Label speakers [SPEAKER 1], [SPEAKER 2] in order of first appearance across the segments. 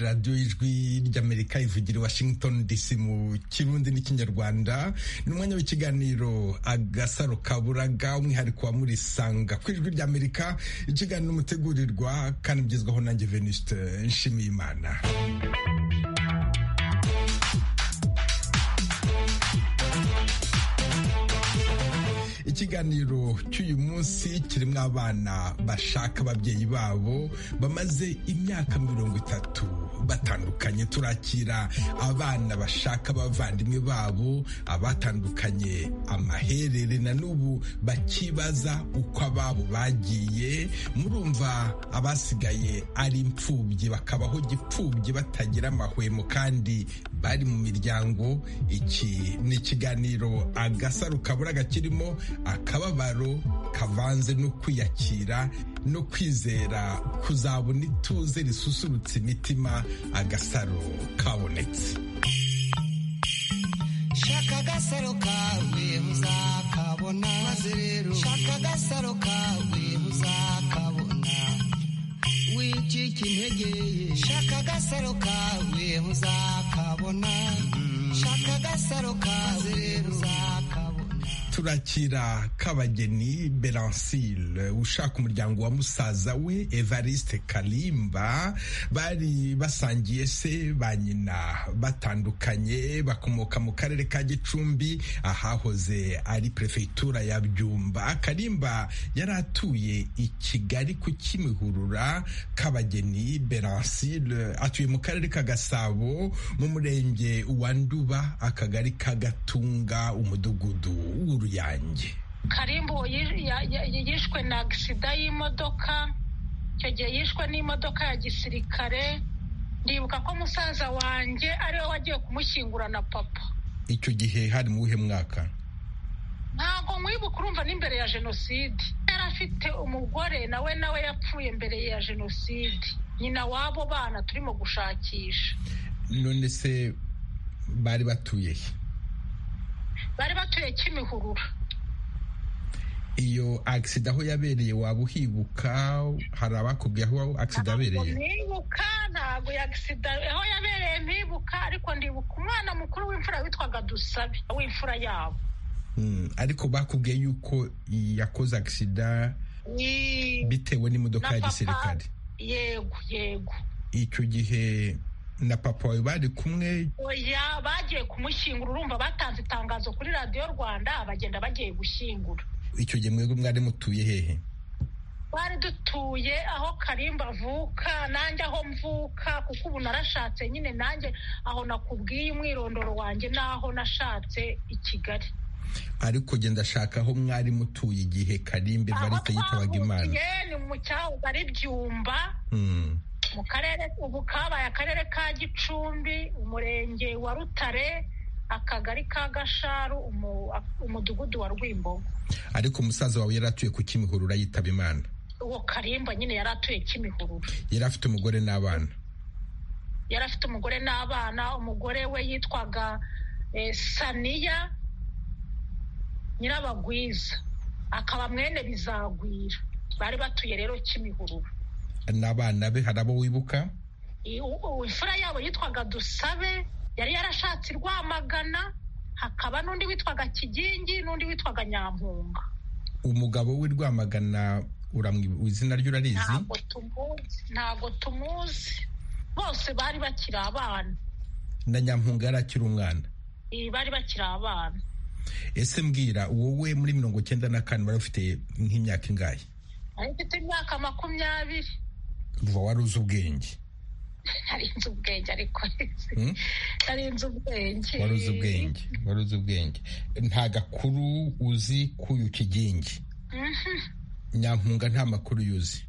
[SPEAKER 1] radiyo y'ijwi ry'amerika ivugira washington dc mu kirundi n'ikinyarwanda ni umwanya w'ikiganiro agasaro kaburaga umwihariko wa murisanga ku ijwi ry'amerika ikiganiro mutegurirwa kandi mugezwaho nanjye venuste nshimiyimana ikiganiro cy'uyu munsi kirimo abana bashaka ababyeyi babo bamaze imyaka mirongo itatu batandukanye turakira abana bashaka abavandimwe babo abatandukanye amaherere na n'ubu bakibaza uko ababo bagiye murumva abasigaye ari imfubyi bakabaho gipfubyi batagira amahwemo kandi bari mu miryango iki ni ikiganiro agasaro kabura gakirimo akababaro kavanze no kwiyakira no kwizera kuzabona ituze risusurutsa imitima agasaro kabonetse
[SPEAKER 2] shaka agasaro kawe uzakabona maze rero shaka agasaro kawe uzakabona wikika integeye shaka agasaro kawe uzakabona shaka agasaro kawe uzakabona
[SPEAKER 1] turakira kabageni beransile ushaka umuryango wa musaza we evariste kalimba bari basangiye se ba nyina batandukanye bakomoka mu karere ka gicumbi ahahoze ari perefegitura ya byumba kalimba yari atuye i kigali ku kimihurura kabageni beransile atuye mu karere ka gasabo mu murenge wa nduba akagari ka gatunga umudugudu yanjye
[SPEAKER 3] karimbo yishwe na agisida y'imodoka icyo gihe yishwe n'imodoka ya gisirikare ndibuka ko musaza wanjye ariwe wagiye kumushyingura na papa
[SPEAKER 1] icyo gihe hari mu buhe mwaka
[SPEAKER 3] ntabwo mwibuka urumva n'imbere ya jenoside yari afite umugore nawe nawe yapfuye mbere ya jenoside nyina w'abo bana turimo gushakisha
[SPEAKER 1] none se bari batuye he
[SPEAKER 3] bari batuye kimihurura
[SPEAKER 1] iyo agisida aho yabereye waba uhibuka hari abakubwiye aho agisida yabereye
[SPEAKER 3] ntibuka ntabwo agisida aho yabereye ntibuka ariko ndibuka umwana mukuru w'imfura witwaga dusabe w'imfura yabo
[SPEAKER 1] ariko bakubwiye yuko yakoze agisida bitewe n'imodoka ya gisirikare
[SPEAKER 3] yego yego
[SPEAKER 1] icyo gihe na papa wawe bari kumwe
[SPEAKER 3] oya bagiye kumushyingura urumva batanze itangazo kuri radiyo rwanda bagenda bagiye gushyingura
[SPEAKER 1] icyo gihe mwebwe mwari mutuye hehe
[SPEAKER 3] twari dutuye aho karimba avuka nanjye aho mvuka kuko ubu narashatse nyine nanjye aho nakubwiye umwirondoro wanjye n'aho nashatse i kigali
[SPEAKER 1] ariko genda shaka aho mwari mutuye igihe karimba ivarite yitabaga imana
[SPEAKER 3] ni mu cyahoze ari byumba mu karere ubu kabaye akarere ka gicumbi umurenge wa rutare akagari ka gasharu umudugudu wa rwimbogo
[SPEAKER 1] ariko umusaza wawe yari atuye ku kimihurura yitaba imana
[SPEAKER 3] uwo karimba nyine yari atuye kimihurura
[SPEAKER 1] yari afite umugore n'abana
[SPEAKER 3] yari afite umugore n'abana umugore we yitwaga saniya nyirabagwiza akaba mwene bizagwira bari batuye rero kimihurura
[SPEAKER 1] n'abana be hari abo wibuka
[SPEAKER 3] imfura yabo yitwaga dusabe yari yarashatse rwamagana hakaba n'undi witwaga kigingi n'undi witwaga nyampunga
[SPEAKER 1] umugabo we rwamagana izina rye urarizi
[SPEAKER 3] ntabwo tumuzi bose bari bakiri abana
[SPEAKER 1] na nyampunga yari akiri umwana
[SPEAKER 3] bari bakiri abana
[SPEAKER 1] ese mbwira wowe muri mirongo icyenda na kane wari ufite nk'imyaka ingahe
[SPEAKER 3] ari mfite imyaka makumyabiri
[SPEAKER 1] uva wari uzi ubwenge
[SPEAKER 3] nari nzi ubwenge ariko nari nzi ubwenge
[SPEAKER 1] wari uzi ubwenge wari uzi ubwenge nta gakuru uzi k'uyu kigingi nyampunga nta makuru yuzi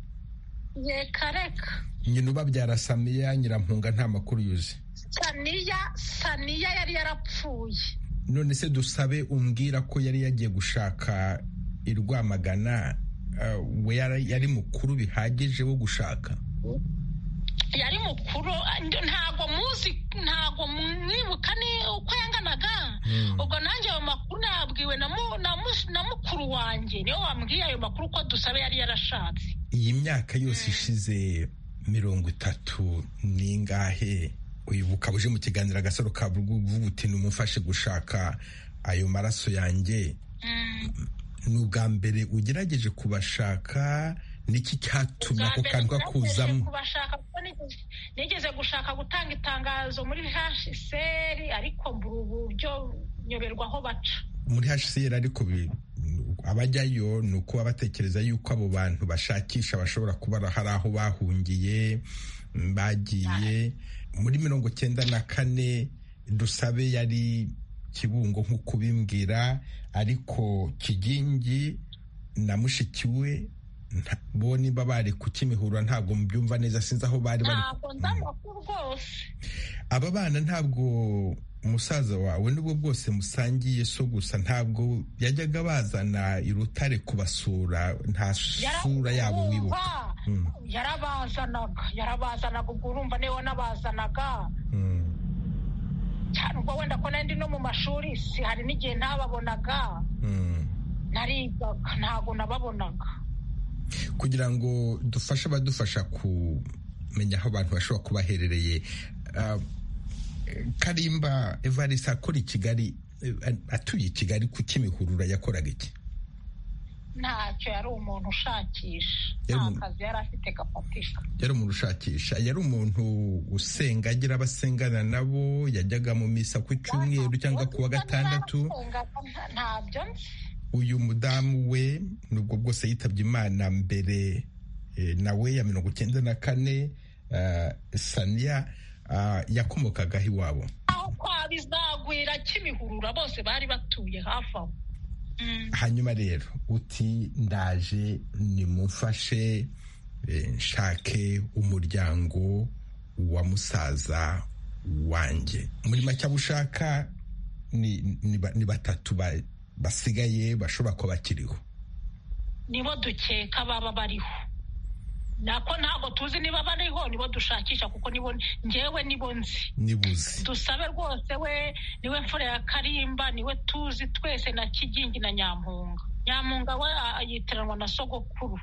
[SPEAKER 3] reka reka
[SPEAKER 1] nyina ubabyara saniya nyirampunga nta makuru yuzi
[SPEAKER 3] saniya saniya yari yarapfuye
[SPEAKER 1] none se dusabe umbwira ko yari yagiye gushaka i rwamagana we yari mukuru bihagije wo gushaka
[SPEAKER 3] yari mukuru ntabwo muzi ntabwo mwibuka ni uko yanganaga ubwo nanjye ayo makuru nabwiwe na mukuru wanjye niyo wambwiye ayo makuru ko dusabe yari yarashatse
[SPEAKER 1] iyi myaka yose ishize mirongo itatu n'ingahe uyu bukaba uje mu kiganiro agasaro ka uti numufashe gushaka ayo maraso yanjye ni ubwa mbere ugerageje kubashaka niki cyatuma ako kantu kakuzamo
[SPEAKER 3] nigeze gushaka gutanga itangazo muri hsr ariko mbura uburyo nyoberwa aho baca
[SPEAKER 1] muri hsr ariko abajyayo ni ukuba batekereza yuko abo bantu bashakisha bashobora kuba hari aho bahungiye bagiye muri mirongo cyenda na kane dusabe yari kibungo nk'uko ubimbwira ariko kigingi na mushiki we bo niba bari ku kimihura ntabwo mubyumva neza sinzi aho bari bari aba bana ntabwo umusaza wawe nubwo bwose musangiye so gusa ntabwo yajyaga bazana irutare kubasura nta sura yabo wibuka
[SPEAKER 3] yarabazanaga yarabazanaga ubwo urumva niwe wanabazanaga cyane ubwo wenda ko nandi no mu mashuri si hari n'igihe ntababonaga narigaga ntabwo nababonaga
[SPEAKER 1] kugira ngo dufashe abadufasha kumenya aho abantu bashobora kuba baherereye karimba evariste akora i kigali atuye i kigali ku kimihurura yakoraga iki
[SPEAKER 3] ntacyo yari umuntu ushakisha nta kazi yari afite gafatisha
[SPEAKER 1] yari umuntu ushakisha yari umuntu usenga agira abasengana nabo yajyaga mu misa ku cyumweru cyangwa ku wa gatandatu
[SPEAKER 3] ntabyo
[SPEAKER 1] uyu mudamu we nubwo bwose yitabye imana mbere nawe ya mirongo icyenda na kane saniya yakomokagaho iwabo
[SPEAKER 3] aho kwa bizagwira kimihurura bose bari batuye hafi aho
[SPEAKER 1] hanyuma rero uti ndaje nimumfashe nshake umuryango wa musaza wanjye muri make abo ushaka ni batatu basigaye bashobora kuba bakiriho
[SPEAKER 3] nibo dukeka baba bariho nako ntabwo tuzi niba bariho nibo dushakisha kuko nibo ngewe nibo nzi
[SPEAKER 1] nibuze
[SPEAKER 3] dusabe rwose we niwe mfura ya karimba niwe tuzi twese na kigingi na nyamunga nyamunga we yitiranwa na sogokuru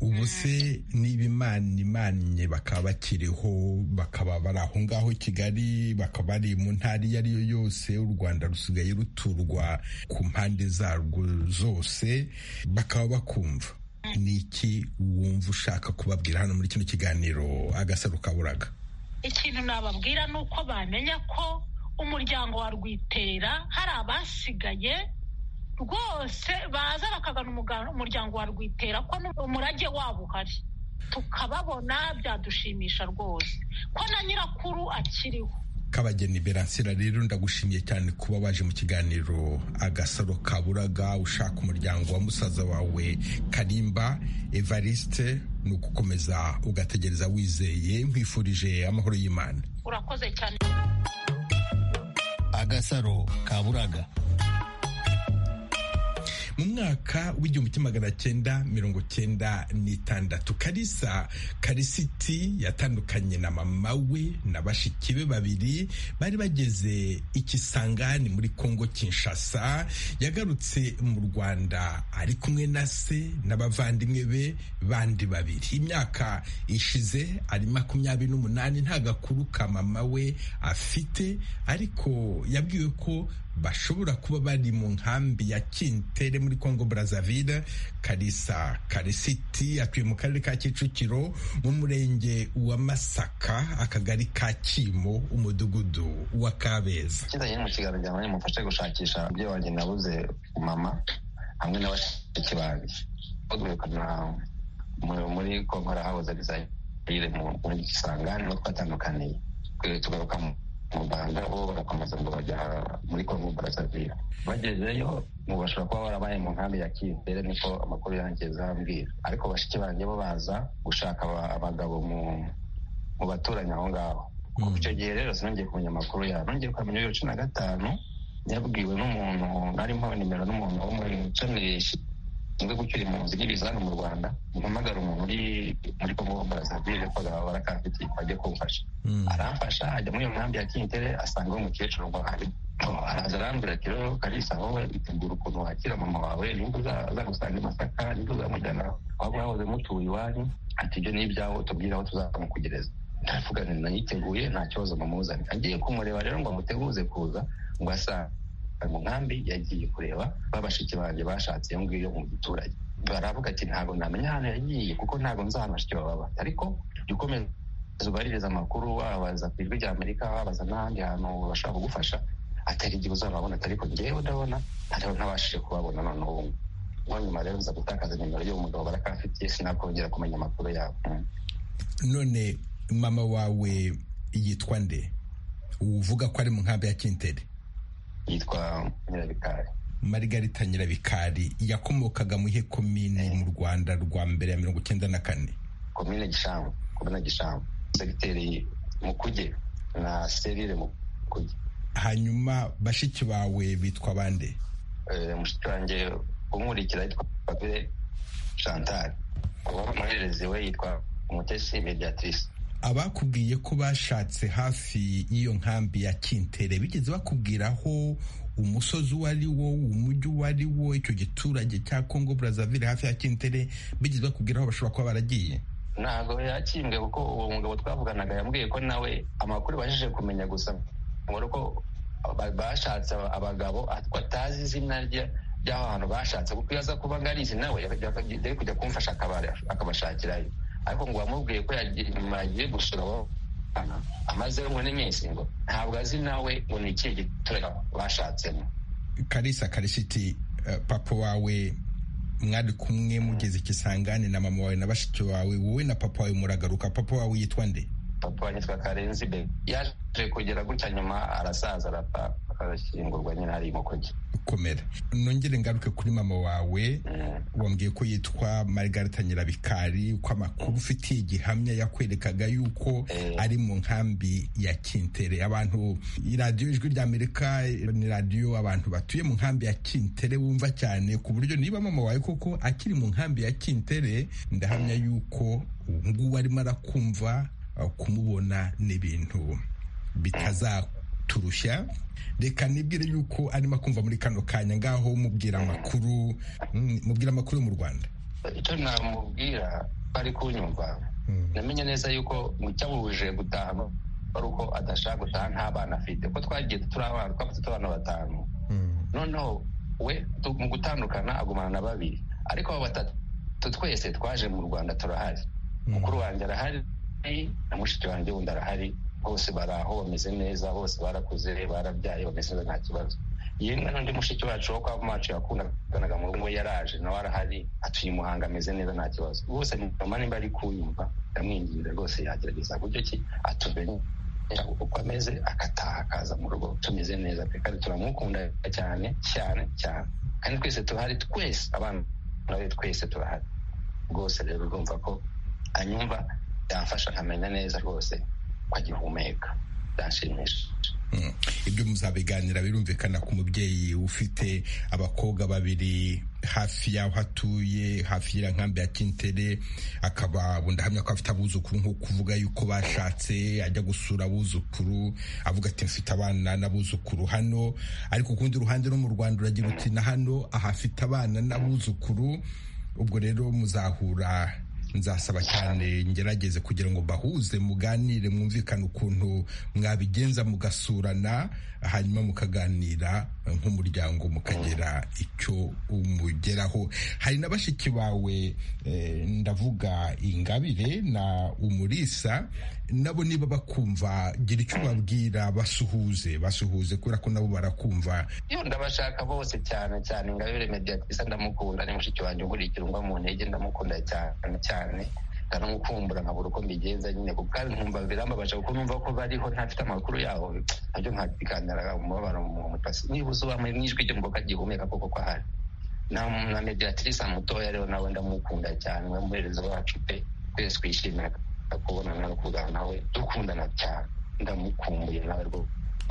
[SPEAKER 1] ubu se niba imana imanye bakaba bakiriho bakaba bari aho ngaho kigali bakaba bari mu ntara iyo ari yo yose u rwanda rusigaye ruturwa ku mpande zarwo zose bakaba bakumva ni iki wumva ushaka kubabwira hano muri kino kiganiro agasaro kaburaga
[SPEAKER 3] ikintu nababwira ni uko bamenya ko umuryango wa rwitera hari abasigaye rwose baza bakagana umuryango wa rwitera ko umurage wabo uhari tukababona byadushimisha rwose ko na nyirakuru akiriho
[SPEAKER 1] kabageni beransira rero ndagushimiye cyane kuba waje mu kiganiro agasaro kaburaga ushaka umuryango wa musaza wawe karimba evariste ni ugukomeza ugategereza wizeye nkwifurije amahoro y'imana
[SPEAKER 3] urakoze cyane
[SPEAKER 4] agasaro kaburaga
[SPEAKER 1] mu mwaka w'igihumbi kimwe magana cyenda mirongo cyenda n'itandatu karisa karisiti yatandukanye na mama we na bashiki be babiri bari bageze ikisangani muri kongo kinshasa yagarutse mu rwanda ari kumwe na se n'abavandimwe be bandi babiri imyaka ishize ari makumyabiri n'umunani nta gakuru ka mama we afite ariko yabwiwe ko bashobora kuba bari mu nkambi ya kintere muri congo brazzaville karisa karisiti atuye mu karere ka kicukiro mu murenge wa masaka akagari ka kimo umudugudu wa kabeza
[SPEAKER 5] kizajya mu kiganiro cyawe mufashe gushakisha ibyo wanjye nabuze mama hamwe na bashiki banjye bagumukana muri kongo arahabuze bizayire mu gisangani niho twatandukaniye tugaruka mu mu rwanda bo barakomeza ngo bajya muri kongo barasavira bagezeyo ngo bashobora kuba barabaye mu nkambi ya kimbere niko amakuru yangeza ambwira ariko bashiki banjye bo baza gushaka abagabo mu baturanyi aho ngaho icyo gihe rero sinongeye kumenya amakuru yabo nongeye kumenya bibiri cumi na gatanu yabwiwe n'umuntu arimo nimero n'umuntu wo muri ishami rishinzwe gucyura impunzi n'ibizani mu rwanda mpamagara umuntu uri muri kongo barasavire ko barakafitiye bajye kumfasha aramfasha ajya muri iyo nkambi ya kintere asanga umukecuru ngo ari araza arambwira ati rero karisa wowe itegura ukuntu wakira mama wawe nimba uzagusanga i masaka nimba uzamujyana aho mwahoze mutuye iwanyu ati ibyo ni ibyawe utubwira aho tuzamukugereza ndavuga nti nayiteguye nta kibazo mumuzane agiye kumureba rero ngo amuteguze kuza ngo asanga mu nkambi yagiye kureba babashiki banjye bashatse iyo ngiyo mu giturage baravuga ati ntabwo namenya ahantu yagiye kuko ntabwo nzahana bashiki baba ariko jya ukomeza ubaririza amakuru wabaza ku ijwi ry'amerika wabaza n'ahandi hantu bashobora kugufasha atari igihe uzababona ariko ngewe ndabona hariho ntabashije kubabona none ubu ngubu nyuma rero nza gutakaza nimero y'uwo mugabo barakafitiye sinakongera kumenya amakuru yabo
[SPEAKER 1] none mama wawe yitwa nde uvuga ko ari mu nkambi ya kinteri
[SPEAKER 5] yitwa nyirabikari
[SPEAKER 1] marigarita nyirabikari yakomokaga mu ihe komine mu rwanda rwa mbere ya mirongo icyenda na kane
[SPEAKER 5] komine gishangu komine gishangu segiteri mukuge na serire mukuge
[SPEAKER 1] hanyuma bashiki bawe bitwa bande
[SPEAKER 5] mushiki wanjye umurikira yitwa fabire chantal umuhererezi we yitwa umutesi mediatrice
[SPEAKER 1] abakubwiye ko bashatse hafi y'iyo nkambi ya kintere bigeze bakubwira aho umusozi uwo ari wo umujyi uwo ari wo icyo giturage cya kongo burazavire hafi ya kintere bigeze bakubwira aho bashobora kuba baragiye
[SPEAKER 5] ntabwo yakimbwe kuko uwo mugabo twavuganaga yambwiye ko nawe amakuru bajije kumenya gusa ubona ko bashatse abagabo atazi izina ry'aho hantu bashatse kuko iyo aza kuba ngarizi nawe yari kujya kumfasha akabashakirayo ariko ngo wamubwiye ko yagiye gusura abo amazeho ngo n'iminsi ngo ntabwo azi nawe ngo ni ikihe giturage bashatsemo
[SPEAKER 1] karisa karishiti papa wawe mwari kumwe mugeze ikisangane na mama wawe na bashiki wawe wowe na papa wawe muragaruka papa wawe yitwa nde
[SPEAKER 5] papa yitwa karenzi be yaje kugera gutya nyuma arasaza arapfa arashyingurwa nyine hari imukogi
[SPEAKER 1] komera nongere ngaruke kuri mama wawe wambwiye ko yitwa margarita nyirabikari ko amakuru ufitiye gihamya yakwerekaga yuko ari mu nkambi ya kintere abantu iradiyo ijwi rya amerika ni radiyo abantu batuye mu nkambi ya kintere wumva cyane ku buryo niba mama wawe koko akiri mu nkambi ya kintere ndahamya yuko ngubu arimo arakumva kumubona ni ibintu bitazaturushya reka nibwire yuko arimo akumva muri kano kanya ngaho mubwira amakuru mubwira amakuru yo mu rwanda
[SPEAKER 5] icyo namubwira bari kunyumva namenye neza yuko icyamuhuje gutaha ari uko adashaka gutaha nta bana afite kuko twagiye turi abana twafite abana batanu noneho we mu gutandukana agumana na babiri ariko abo batatu twese twaje mu rwanda turahari mukuru wanjye arahari na mushiki wanjye wundi arahari bose bari aho bameze neza bose barakuze barabyaye bameze neza nta kibazo yemwe n'undi mushiki wacu wo kwa macu yakundanaga mu rugo yaraje nawe arahari atuye umuhanga ameze neza nta kibazo bose mama nimba ari kunyumva ndamwinginze rwose yagerageza buryo ki atumenye uko ameze akataha akaza mu rugo tumeze neza pe kandi turamukunda cyane cyane cyane kandi twese turahari twese abana be twese turahari rwose rero urumva ko anyumva yamfasha nkamenya neza rwose ko agihumeka byanshimisha
[SPEAKER 1] ibyo muzabiganira birumvikana ku mubyeyi ufite abakobwa babiri hafi y'aho atuye hafi y'iriya nkambi ya kintere akaba ndahamya ko afite abuzukuru nko kuvuga yuko bashatse ajya gusura abuzukuru avuga ati mfite abana n'abuzukuru hano ariko ku rundi ruhande no mu rwanda uragira uti na hano ahafite abana n'abuzukuru ubwo rero muzahura nzasaba cyane ngerageze kugira ngo bahuze muganire mwumvikane ukuntu mwabigenza mugasurana hanyuma mukaganira nk'umuryango mukagera icyo umugeraho hari na bashiki bawe ndavuga ingabire na umurisa nabo niba bakumva gira icyo ubabwira basuhuze basuhuze kubera ko nabo barakumva
[SPEAKER 5] ndabashaka bose cyane cyane ingabire mediatisa ndamukunda ni mushiki wanjye ungurikirwa mu ntege ndamukunda cyane cyane cyane ndanamukumbura nkabura uko mbigenza nyine kuko kandi nkumva birambabaje kuko numva ko bariho ntafite amakuru yaho nabyo nkabiganira umubabaro mu mutasi niba uzuba mu ijwi ryo mboga gihumeka koko ko ahari na mediatrice mutoya rero nawe ndamukunda cyane we muhereza wacu pe twese twishimira kubonana no kuganira nawe dukundana cyane ndamukumbuye nawe rwose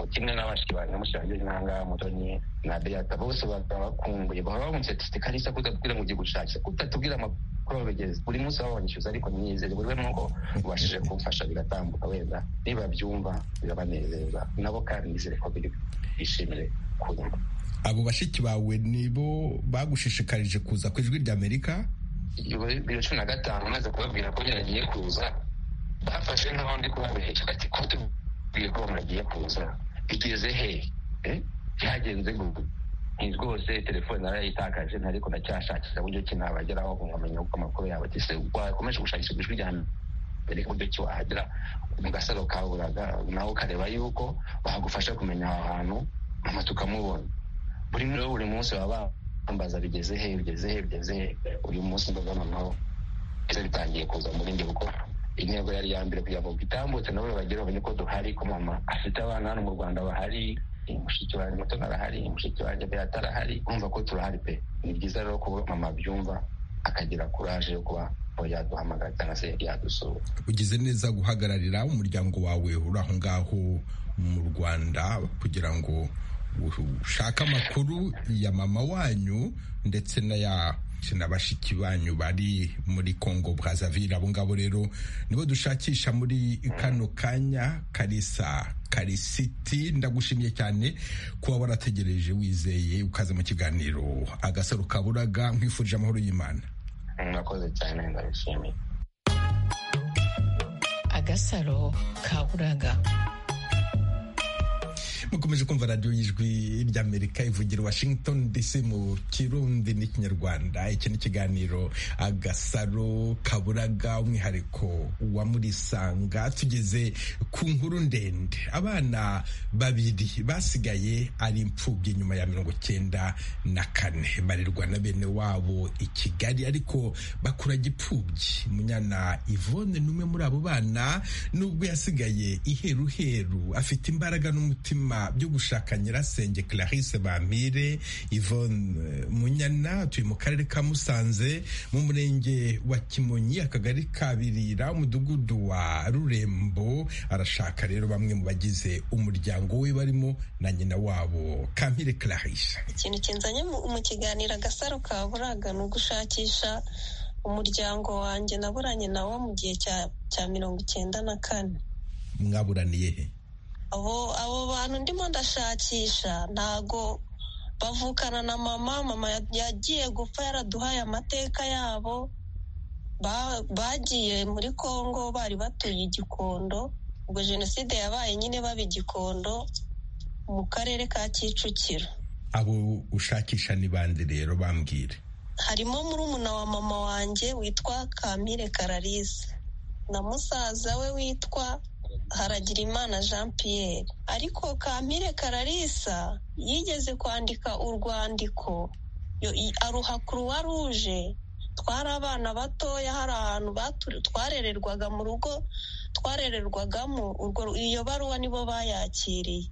[SPEAKER 5] kimwe n'abashiki banjye mushanje n'ahangaha mutoni na beata bose bakaba bakumbuye bahora bamutse tuti karisa kutatubwira ngo ugiye gushakira kutatubwira kurorogeza buri munsi babanyishyuza ariko ntiyizere buri we nuko ubashije kumfasha biratambuka wenda nibabyumva birabanezeza nabo kandi nizere ko biri bishimire kunyuma
[SPEAKER 1] abo bashiki bawe nibo bagushishikarije kuza ku ijwi ry'amerika
[SPEAKER 5] biro cumi na gatanu maze kubabwira ko byaragiye kuza bafashe nk'aho ndi kubabeshya bati ko tubwiye ko muragiye kuza bigeze he byagenze gutyo ni rwose telefone narayitakaje ariko ndacyashakira uburyo ki nabageraho nkamenya uko amakuru yabo ageze wakomeje gushakisha ijwi rya mbere uburyo ki wahagera mu gasaro ka buraga nawe ukareba yuko bagufasha kumenya aho hantu hanyuma tukamubona buri muri buri munsi baba bambaza bigeze he bigeze he bigeze he uyu munsi mbaga noneho ese bitangiye kuza muri njye kuko intego yari iya mbere kugira ngo itambutse nabo bagere bamenye ko duhari ko mama afite abana hano mu rwanda bahari mushiki wanjye muto narahari mushiki wanjye mbere atarahari urumva ko turahari pe ni byiza rero kuba mama abyumva akagira kuraje yo kuba yaduhamagara cyangwa se yadusura
[SPEAKER 1] ugize neza guhagararira umuryango wawe uri aho ngaho mu rwanda kugira ngo ushake amakuru ya mama wanyu ndetse n'aya na bashiki banyu bari muri congo brazaville abo ngabo rero nibo dushakisha muri kano kanya karisa karisiti ndagushimiye cyane kuba warategereje wizeye ukaza mu kiganiro agasaro kaburaga nkwifurije amahoro y'imana
[SPEAKER 5] murakoze cyane ndabishimiye
[SPEAKER 6] agasaro kaburaga
[SPEAKER 1] mukomeje kumva radiyo y'ijwi ry'amerika ivugira washington dc mu kirundi n'ikinyarwanda iki ni ikiganiro agasaro kaburaga umwihariko wa murisanga tugeze ku nkuru ndende abana babiri basigaye ari imfubyi nyuma ya mirongo cyenda na kane barerwa na bene wabo i kigali ariko bakura gipfubyi munyana ivone ni umwe muri abo bana nubwo yasigaye iheruheru afite imbaraga n'umutima byo gushaka nyirasenge Clarisse Bamire Yvonne Munyana tuye mu karere ka Musanze mu murenge wa Kimonyi akagari ka Birira umudugudu wa Rurembo arashaka rero bamwe mu bagize umuryango we barimo na nyina wabo Kamire Clarisse
[SPEAKER 7] ikintu kinzanye mu kiganiro agasaro ka buraga ni ugushakisha umuryango wanjye naburanye nawo mu gihe cya mirongo icyenda na kane
[SPEAKER 1] mwaburaniye he
[SPEAKER 7] abo abo bantu ndimo ndashakisha ntago bavukana na mama mama yagiye gupfa yaraduhaye amateka yabo bagiye muri congo bari batuye igikondo ubwo jenoside yabaye nyine baba igikondo mu karere ka kicukiro
[SPEAKER 1] abo ushakisha ni bande rero bambwire
[SPEAKER 7] harimo murumuna wa mama wanjye witwa kamire kararisi na musaza we witwa haragirimana jean Pierre ariko kampire kararisa yigeze kwandika urwandiko aruha kuruwa ruje twari abana batoya hari ahantu twarererwaga mu rugo twarererwagamo iyo baruwa nibo bayakiriye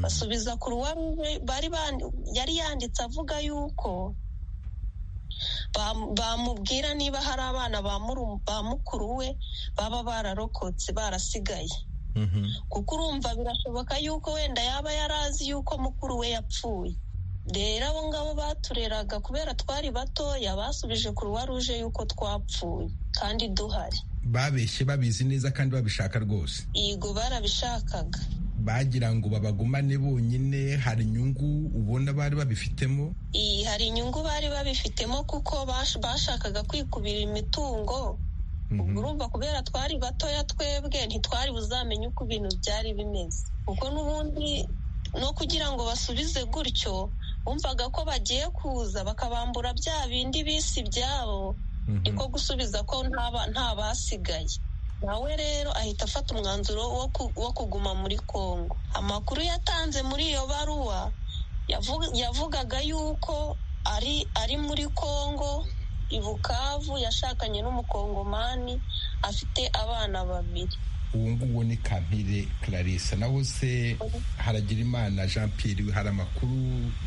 [SPEAKER 7] basubiza kuruwa ruje yari yanditse avuga yuko bamubwira niba hari abana ba mukuru we baba bararokotse barasigaye kuko urumva birashoboka yuko wenda yaba yarazi yuko mukuru we yapfuye rero abo ngabo batureraga kubera twari batoya basubije kuruwa ruje yuko twapfuye kandi duhari
[SPEAKER 1] babeshye babizi neza kandi babishaka rwose
[SPEAKER 7] yego barabishakaga
[SPEAKER 1] bagira ngo babagumane bonyine hari inyungu ubona bari babifitemo
[SPEAKER 7] iyi hari inyungu bari babifitemo kuko bashakaga kwikubira imitungo urumva kubera twari batoya twebwe ntitwari buzamenye uko ibintu byari bimeze kuko n'ubundi no kugira ngo basubize gutyo bumvaga ko bagiye kuza bakabambura bya bindi bisi ibyabo niko gusubiza ko nta basigaye nawe rero ahita afata umwanzuro wo kuguma muri congo amakuru yatanze muri iyo baruwa yavugaga yuko ari ari muri congo ibukavu yashakanye n'umukongomani afite abana babiri
[SPEAKER 1] uwo nguwo ni kampire clarisse naho se haragira imana jean Pierre hari amakuru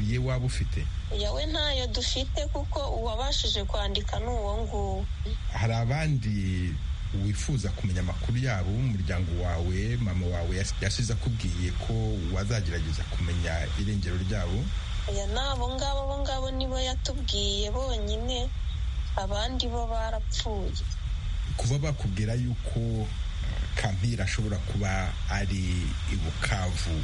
[SPEAKER 1] ye waba ufite
[SPEAKER 7] yawe ntayo dufite kuko uwabashije kwandika ni uwo nguwo
[SPEAKER 1] hari abandi wifuza kumenya amakuru yabo umuryango wawe mama wawe yasize akubwiye ko wazagerageza kumenya irengero ryabo
[SPEAKER 7] aya ni abo ngabo abo ngabo nibo yatubwiye bonyine abandi bo barapfuye
[SPEAKER 1] kuba bakubwira yuko kampira ashobora kuba ari i bukavu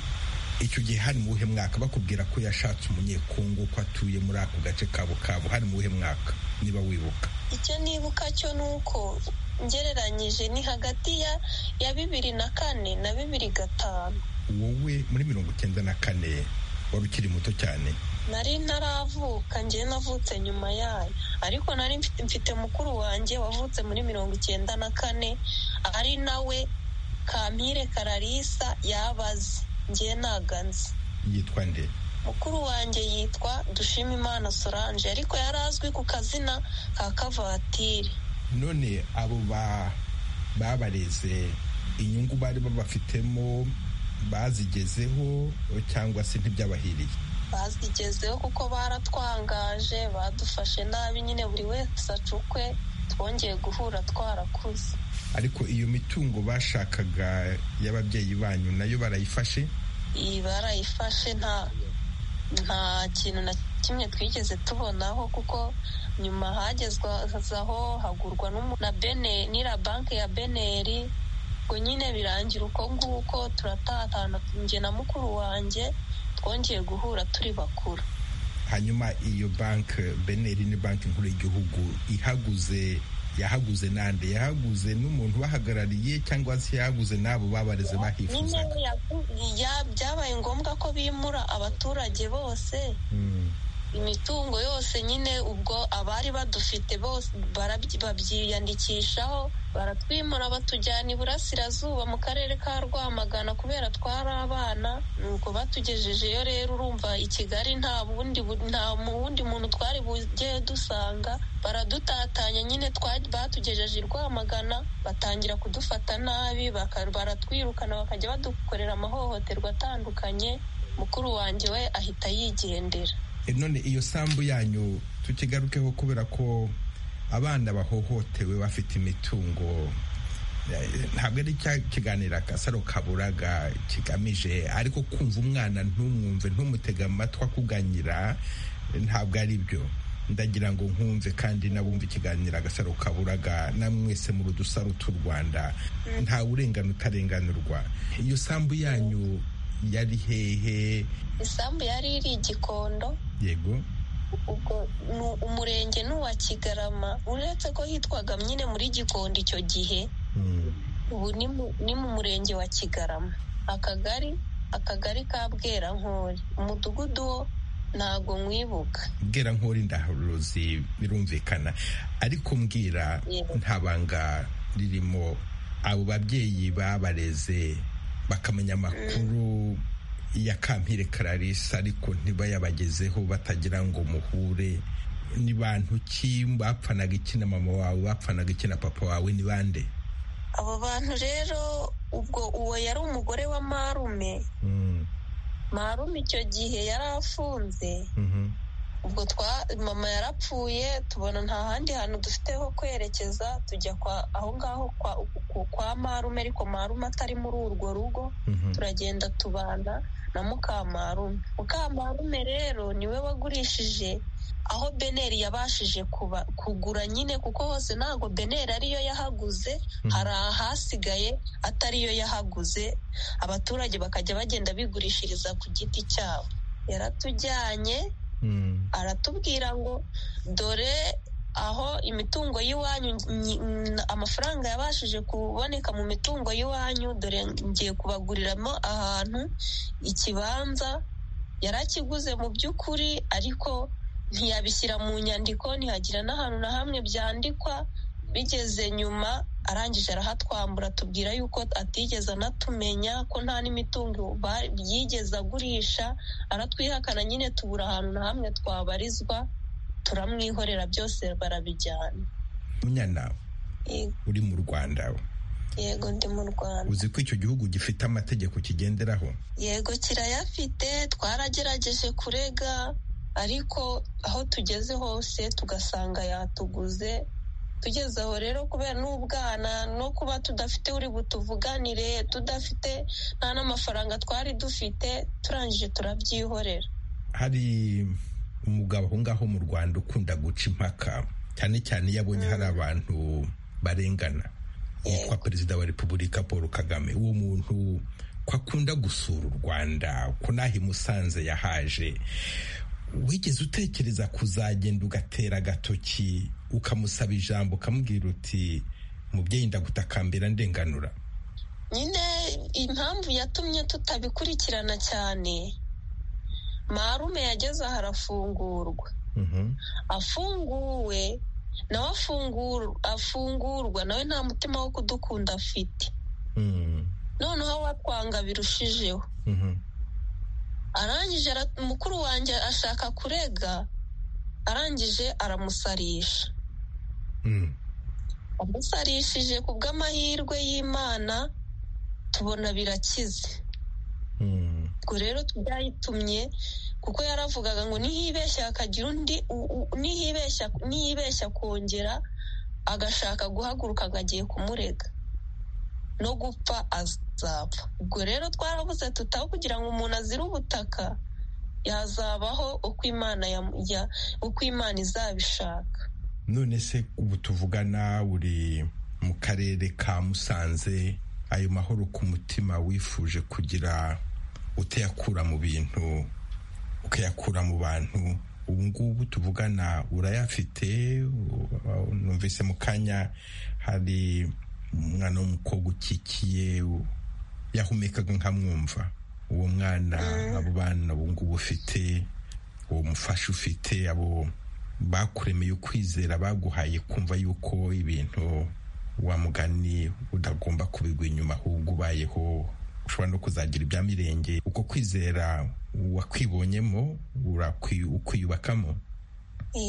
[SPEAKER 1] icyo gihe hari mu buhe mwaka bakubwira ko yashatse umunyekongo ko atuye muri ako gace ka bukavu hari mu buhe mwaka niba wibuka
[SPEAKER 7] icyo nibuka cyo ni uko ngereranyije ni hagati ya bibiri na kane na bibiri gatanu
[SPEAKER 1] wowe muri mirongo icyenda na kane wari ukiri muto cyane
[SPEAKER 7] nari ntaravuka njye navutse nyuma yayo ariko nari mfite mukuru wanjye wavutse muri mirongo icyenda na kane ari nawe kampire kararisa yabaze njye ntaganze
[SPEAKER 1] yitwa nde
[SPEAKER 7] mukuru wanjye yitwa dushimimana solange ariko yari azwi ku kazina ka kavatiri
[SPEAKER 1] none abo babareze inyungu bari babafitemo bazigezeho cyangwa se ntibyabahiriye
[SPEAKER 7] bazigezeho kuko baratwangaje badufashe nabi nyine buri wese acukwe twongeye guhura twarakuze
[SPEAKER 1] ariko iyo mitungo bashakaga y'ababyeyi banyu nayo barayifashe
[SPEAKER 7] iyi barayifashe nta nta kintu na kimwe twigeze tubonaho kuko nyuma hagezwaho hagurwa na bene n'ira banki ya beneri ngo nyine birangira uko nguko turatatana njye na mukuru wanjye twongeye guhura turi bakuru
[SPEAKER 1] hanyuma iyo banki beneri ni banki nkuru y'igihugu ihaguze yahaguze n'andi yahaguze n'umuntu bahagarariye cyangwa se yahaguze n'abo babareze bahifuzaga
[SPEAKER 7] byabaye ngombwa ko bimura abaturage bose imitungo yose nyine ubwo abari badufite bose babyiyandikishaho baratwimura batujyana iburasirazuba mu karere ka rwamagana kubera twari abana nuko batugejejeyo rero urumva i kigali nta bundi nta wundi muntu twari bujye dusanga baradutatanya nyine batugejeje i rwamagana batangira kudufata nabi baratwirukana bakajya badukorera amahohoterwa atandukanye mukuru wanjye we ahita yigendera
[SPEAKER 1] none iyo sambu yanyu tukigarukeho kubera ko abana bahohotewe bafite imitungo ntabwo ari cya kiganiro agasaro kaburaga kigamije ariko kumva umwana ntumwumve ntumutege amatwi akuganyira ntabwo ari byo ndagira ngo nkumve kandi nabumve ikiganiro agasaro kaburaga namwese mu rudusaro tw'u rwanda nta urengana utarenganurwa iyo sambu yanyu yari hehe
[SPEAKER 7] isambu yari iri igikondo
[SPEAKER 1] yego
[SPEAKER 7] ubwo umurenge ni uwa kigarama uretse ko hitwaga nyine muri gikondo icyo gihe ubu ni mu murenge wa kigarama akagari akagari ka bwerankori umudugudu wo ntabwo mwibuka
[SPEAKER 1] bwerankori ndaharuzi birumvikana ariko mbwira nta banga ririmo abo babyeyi babareze bakamenya amakuru ya kampire kararisa ariko ntibayabagezeho batagira ngo muhure ni bantu ki bapfanaga iki na mama wawe bapfanaga iki na papa wawe ni bande
[SPEAKER 7] abo bantu rero ubwo uwo yari umugore wa marume marume icyo gihe yari afunze ubwo twa mama yarapfuye tubona nta handi hantu dufite ho kwerekeza tujya kwa aho ngaho kwa marume ariko marume atari muri urwo rugo turagenda tubana na mukamarume mukamarume rero niwe wagurishije aho beneri yabashije kugura nyine kuko hose ntabwo beneri ariyo yahaguze hari ahasigaye atariyo yahaguze abaturage bakajya bagenda bigurishiriza ku giti cyabo yaratujyanye aratubwira ngo dore aho imitungo y'iwanyu amafaranga yabashije kuboneka mu mitungo y'iwanyu dore ngiye kubaguriramo ahantu ikibanza yarakiguze mu by'ukuri ariko ntiyabishyira mu nyandiko ntihagira n'ahantu na hamwe byandikwa bigeze nyuma arangije arahatwambura atubwira yuko atigeze anatumenya ko nta n'imitungo yigeze agurisha aratwihakana nyine tubura ahantu na hamwe twabarizwa turamwihorera byose barabijyana
[SPEAKER 1] munyana uri mu rwanda
[SPEAKER 7] yego ndi mu rwanda
[SPEAKER 1] uzi ko icyo gihugu gifite amategeko kigenderaho
[SPEAKER 7] yego kirayafite twaragerageje kurega ariko aho tugeze hose tugasanga yatuguze tugeze aho rero kubera n'ubwana no kuba tudafite uri butuvuganire tudafite nta n'amafaranga twari dufite turangije turabyihorera
[SPEAKER 1] hari umugabo aho ngaho mu rwanda ukunda guca impaka cyane cyane iyo abonye hari abantu barengana yitwa perezida wa repubulika paul kagame uwo muntu ko akunda gusura u rwanda ko naho i musanze yahaje wigeze utekereza kuzagenda ugatera agatoki ukamusaba ijambo ukamubwira uti mubyeyi ndagutakambira ndenganura
[SPEAKER 7] nyine impamvu yatumye tutabikurikirana cyane marume yageze aha arafungurwa afunguwe nawe afungurwa nawe nta mutima wo kudukunda afite noneho watwanga birushijeho arangije mukuru wanjye ashaka kurega arangije aramusarisha amusarishije ku bw'amahirwe y'imana tubona birakize ubwo rero byayitumye kuko yaravugaga ngo nihibeshya hakagira undi nihibeshya kongera agashaka guhaguruka agagiye kumurega no gupfa azapfa ubwo rero twarabuze tutaho kugira ngo umuntu azire ubutaka yazabaho uko imana izabishaka
[SPEAKER 1] none se ubu tuvugana uri mu karere ka musanze ayo mahoro ku mutima wifuje kugira utayakura mu bintu ukayakura mu bantu ubu ngubu tuvugana urayafite numvise mu kanya hari umwana w'umukobwa ukikiye yahumekaga nkamwumva uwo mwana abo bana ubu ngubu ufite uwo mufasha ufite abo bakuremeye ukwizera baguhaye kumva yuko ibintu wa mugani udagomba kubigwa inyuma ahubwo ubayeho ushobora no kuzagira ibya mirenge uko kwizera wakwibonyemo ukwiyubakamo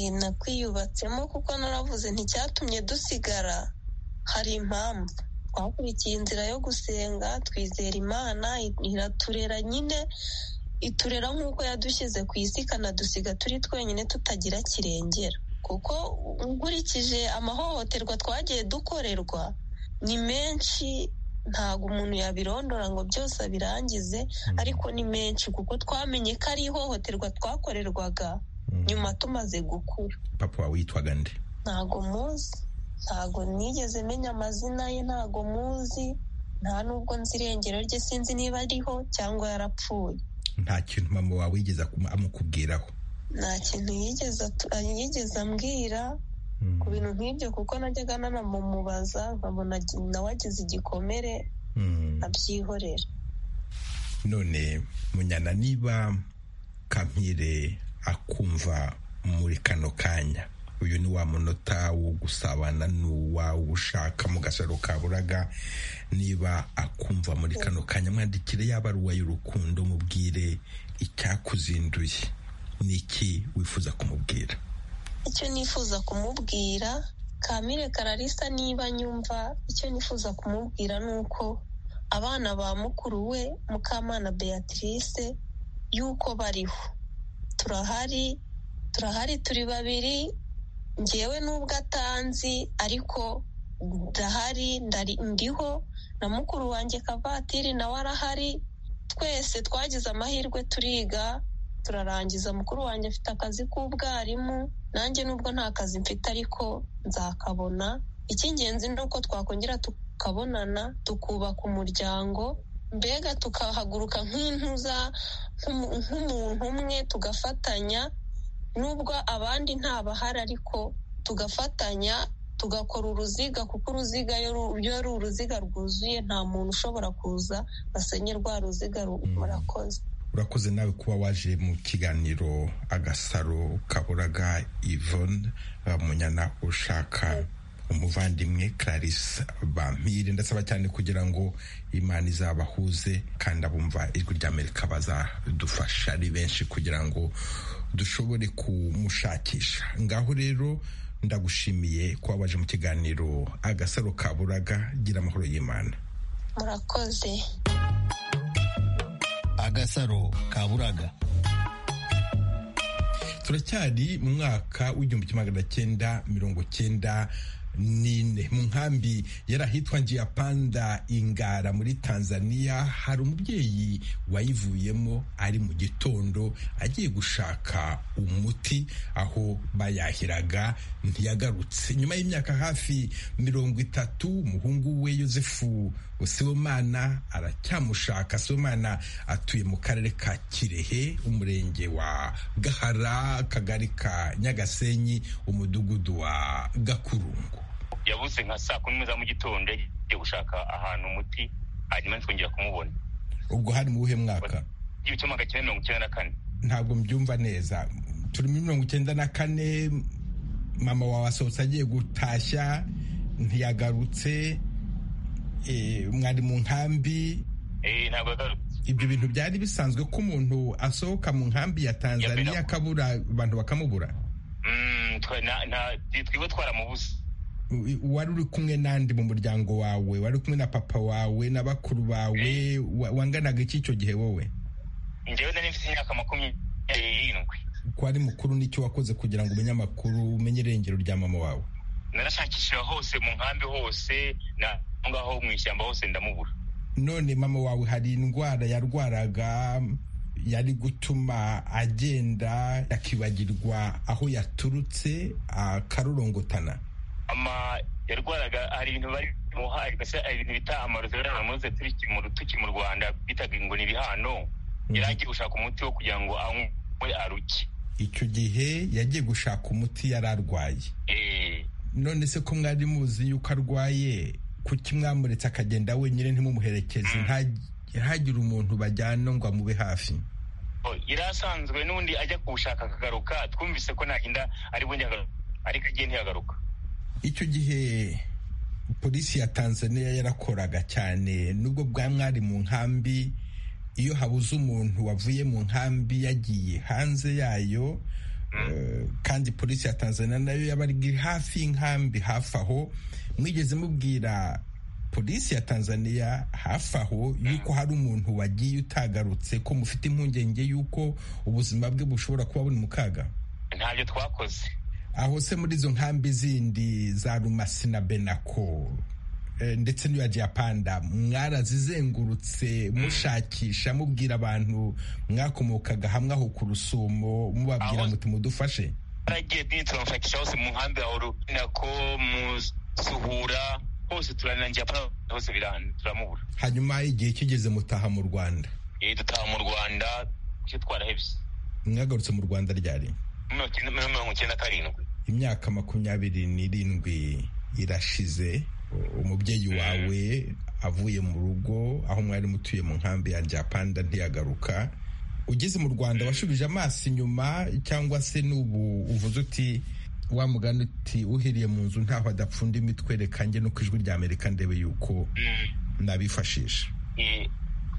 [SPEAKER 7] nakwiyubatsemo kuko naravuze nticyatumye dusigara hari impamvu twakurikiye inzira yo gusenga twizera imana iraturera nyine iturera nk'uko yadushyize ku isi ikanadusiga turi twenyine tutagira kirengera kuko nkurikije amahohoterwa twagiye dukorerwa ni menshi ntabwo umuntu yabirondora ngo byose abirangize ariko ni menshi kuko twamenye ko ari ihohoterwa twakorerwaga nyuma tumaze gukura
[SPEAKER 1] papa wawe witwaga nde
[SPEAKER 7] ntabwo muzi ntabwo nigeze menya amazina ye ntabwo muzi nta n'ubwo nzi irengero rye sinzi niba ariho cyangwa yarapfuye
[SPEAKER 1] nta kintu mama wawe yigeze amukubwiraho
[SPEAKER 7] nta kintu yigeze ambwira ku bintu nk'ibyo kuko najyaga nanamubaza nkabona nawe agize igikomere abyihorera
[SPEAKER 1] none munyana niba kamire akumva muri kano kanya uyu ni wa munota wo gusabana n'uwawe ushaka mu gasaro ka buraga niba akumva muri kano kanya mwandikire yaba ari uway'urukundo mubwire icyakuzinduye ni iki wifuza kumubwira
[SPEAKER 7] icyo nifuza kumubwira kamire kararisa niba nyumva icyo nifuza kumubwira ni uko abana ba mukuru we mukamana beatrice y'uko bariho turahari turahari turi babiri ngewe n'ubwo atanzi ariko ndahari ndiho na mukuru wanjye kavatiri nawe arahari twese twagize amahirwe turiga turarangiza mukuru wanjye afite akazi k'ubwarimu nanjye nubwo nta kazi mfite ariko nzakabona icy'ingenzi ni uko twakongera tukabonana tukubaka umuryango mbega tukahaguruka nk'intuza nk'umuntu umwe tugafatanya nubwo abandi ntabahari ariko tugafatanya tugakora uruziga kuko uruziga iyo ari uruziga rwuzuye nta muntu ushobora kuza basenye rwa ruziga murakoze
[SPEAKER 1] urakoze nawe kuba waje mu kiganiro agasaro kaburaga ivone munyana ushaka umuvandimwe clarisse bampire ndasaba cyane kugira ngo imana izabahuze kandi abumva ijwi ry'amerika bazadufasha ari benshi kugira ngo dushobore kumushakisha ngaho rero ndagushimiye kuba waje mu kiganiro agasaro ka buraga gira amahoro y'imana
[SPEAKER 7] murakoze
[SPEAKER 4] agasaro ka buraga
[SPEAKER 1] turacyari mu mwaka w'igihumbi kimwe magana cyenda mirongo cyenda nine mu nkambi yari ahitwa Ngiyapanda ingara muri tanzania hari umubyeyi wayivuyemo ari mu gitondo agiye gushaka umuti aho bayahiraga ntiyagarutse nyuma y'imyaka hafi mirongo itatu umuhungu we yosefu sibomana aracyamushaka sibomana atuye mu karere ka kirehe umurenge wa gahara akagari ka nyagasenyi umudugudu wa gakurungu
[SPEAKER 8] yabuze nka saa kumi za mu gitondo yagiye gushaka ahantu umuti hanyuma ntitwongera kumubona
[SPEAKER 1] ubwo hari mu buhe mwaka
[SPEAKER 8] igihumbi kimwe magana cyenda mirongo icyenda na kane
[SPEAKER 1] ntabwo mbyumva neza turi muri mirongo icyenda na kane mama wawe asohotse agiye gutashya ntiyagarutse mwari mu nkambi
[SPEAKER 8] ntabwo yagarutse
[SPEAKER 1] ibyo bintu byari bisanzwe ko umuntu asohoka mu nkambi ya tanzania akabura abantu bakamubura
[SPEAKER 8] twiwe twaramubuze
[SPEAKER 1] wari uri kumwe n'andi mu muryango wawe wari kumwe na papa wawe na bakuru bawe wanganaga iki icyo gihe wowe
[SPEAKER 8] njyewe nari mfite imyaka makumyabiri n'irindwi
[SPEAKER 1] ko ari mukuru n'icyo wakoze kugira ngo umenye amakuru umenye irengero rya mama wawe
[SPEAKER 8] narashakishije hose mu nkambi hose aho ngaho mu ishyamba hose ndamubura
[SPEAKER 1] none mama wawe hari indwara yarwaraga yari gutuma agenda akibagirwa aho yaturutse akarorongotana
[SPEAKER 8] ama yarwaraga hari ibintu bari muha hari ibintu bita amarozi rero muze tukiri mu rwanda bitaga ngo ni ibihano yari agiye gushaka umuti wo kugira ngo anywe aruke
[SPEAKER 1] icyo gihe yagiye gushaka umuti yari arwaye none se ko mwari muzi yuko arwaye kuki mwamuretse akagenda wenyine ntimumuherekeze ntihagire umuntu bajyana ngo amube hafi
[SPEAKER 8] yari asanzwe n'undi ajya kuwushaka akagaruka twumvise ko ntagenda ari bundi ariko agiye ntiyagaruka
[SPEAKER 1] icyo gihe polisi ya tanzania yarakoraga cyane nubwo bwa mwari mu nkambi iyo habuze umuntu wavuye mu nkambi yagiye hanze yayo kandi polisi ya tanzania nayo yabaga iri hafi y'inkambi hafi aho mwigeze mubwira polisi ya tanzania hafi aho yuko hari umuntu wagiye utagarutse ko mufite impungenge y'uko ubuzima bwe bushobora kuba buri mu kaga
[SPEAKER 8] ntabyo twakoze
[SPEAKER 1] aho se muri izo nkambi zindi za rumasi na benako ndetse n'iyo japanda mwarazizengurutse mushakisha mubwira abantu mwakomokaga hamwe aho ku rusumo mubabwira muti mudufashe
[SPEAKER 8] turagiye turamufashakisha hose mu nkambi ya benako mu suhura hose turanangira hose turamubura
[SPEAKER 1] hanyuma igihe kigeze mutaha mu rwanda
[SPEAKER 8] dutaha mu rwanda icyo twarahebye
[SPEAKER 1] mwagarutse mu rwanda ryari
[SPEAKER 8] mirongo icyenda na karindwi
[SPEAKER 1] imyaka makumyabiri n'irindwi irashize umubyeyi wawe avuye mu rugo aho mwari mutuye mu nkambi ya japanda ntiyagaruka ugeze mu rwanda washubije amaso inyuma cyangwa se n'ubu uvuze uti wa mugani uti uhiriye mu nzu ntaho adapfunda imitwe reka njye no ku ijwi rya amerika ndebe yuko nabifashisha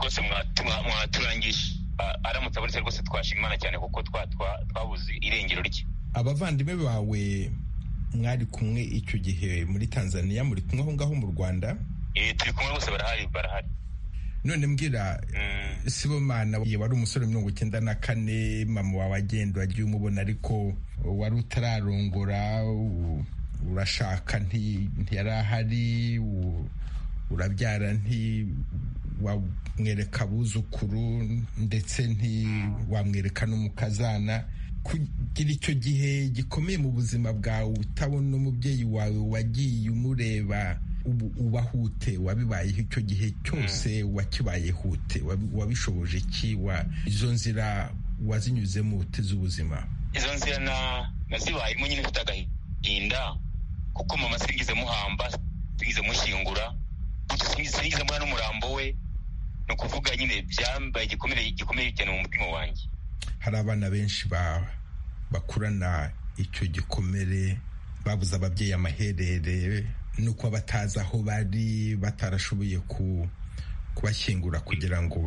[SPEAKER 8] rwose mwaturangisha aramutse abonetse rwose twashima imana cyane kuko twabuze irengero rye
[SPEAKER 1] abavandimwe bawe mwari kumwe icyo gihe muri tanzania muri kumwe aho ngaho mu rwanda
[SPEAKER 8] turi kumwe rwose barahari barahari
[SPEAKER 1] none mbwira sibomana wari umusore mirongo icyenda na kane mama wawe agenda wagiye umubona ariko wari utararongora urashaka ntiyari ahari urabyara nti wamwereka abuzukuru ndetse ntiwamwereka n'umukazana kugira icyo gihe gikomeye mu buzima bwawe utabona umubyeyi wawe wagiye umureba ubu ubahute wabibayeho icyo gihe cyose wakibahute wabishoboje iki izo nzira wazinyuzemo ute z'ubuzima
[SPEAKER 8] izo nzira nazibayemo nyine mfite agahinda kuko mama singize muhamba singize mushyingura singize mbona n'umurambo we ni ukuvuga nyine byambaye igikomere gikomeye cyane mu mutima wanjye
[SPEAKER 1] hari abana benshi bakurana icyo gikomere babuze ababyeyi amaherere nuko batazi aho bari batarashoboye kubashyingura kugira ngo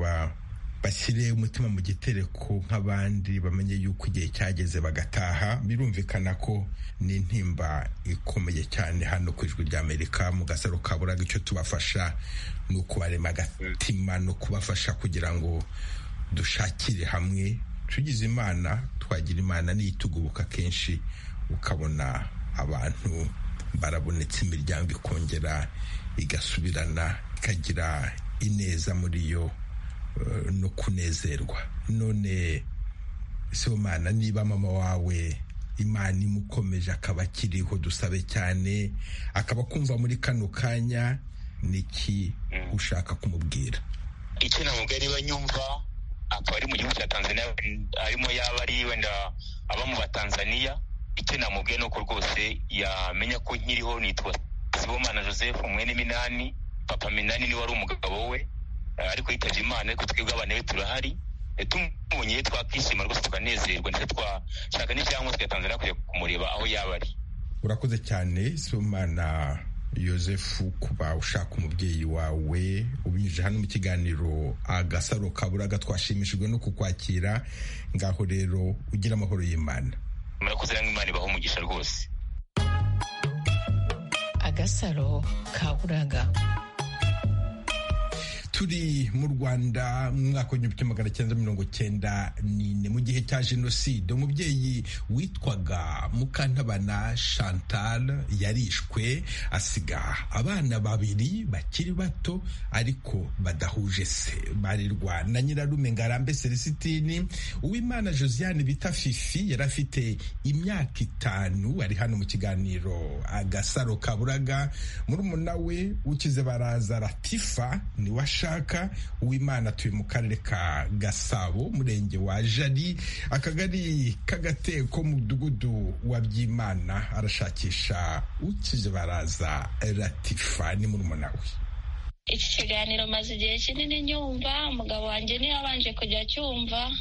[SPEAKER 1] bashyire umutima mu gitereko nk'abandi bamenye yuko igihe cyageze bagataha birumvikana ko ni intimba ikomeye cyane hano ku ijwi ry'amerika mu gasaro ka buraga icyo tubafasha ni ukubarema agatima no kubafasha kugira ngo dushakire hamwe tugize imana twagira imana niyitugubuka kenshi ukabona abantu barabonetse imiryango ikongera igasubirana ikagira ineza muri yo no kunezerwa none somana niba mama wawe imana imukomeje akaba akiriho dusabe cyane akaba kumva muri kano kanya niki ushaka kumubwira
[SPEAKER 8] icyo namubwira niba nyumva akaba ari mu gihugu cya tanzania arimo yaba ari wenda aba mu batanzaniya icyo namubwiye ni uko rwose yamenya ko nkiriho nitwa sibomana joseph mwene minani papa minani niwe wari umugabo we ariko yitabye imana ariko twebwe abana be turahari tumubonye twakishima rwose tukanezerwa ndetse twashaka n'icyangombwa tugatangira kujya kumureba aho yaba ari
[SPEAKER 1] urakoze cyane sibomana yosefu kuba ushaka umubyeyi wawe ubinyujije hano mu kiganiro agasaro kaburaga twashimishijwe no kukwakira ngaho rero ugira amahoro y'imana
[SPEAKER 8] murakoze nange imana ibaho umugisha rwose
[SPEAKER 6] agasaro kaburaga
[SPEAKER 1] turi mu rwanda mu mwaka w'igihumbi kimwe magana cyenda mirongo cyenda n'ine mu gihe cya jenoside umubyeyi witwaga mukantabana chantal yarishwe asiga abana babiri bakiri bato ariko badahuje se barirwa na nyirarume ngarambe celesitini uwimana josiane bita fifi yari afite imyaka itanu ari hano mu kiganiro agasaro kaburaga murumuna we ukize baraza ratifa ni washa uwimana atuye mu karere ka gasabo umurenge wa jari akagari k'agateko mudugudu wa byimana arashakisha ukize baraza ratifa ni murumuna we
[SPEAKER 9] iki kiganiro maze igihe kinini nyumva umugabo wanjye niwe wabanje kujya acyumva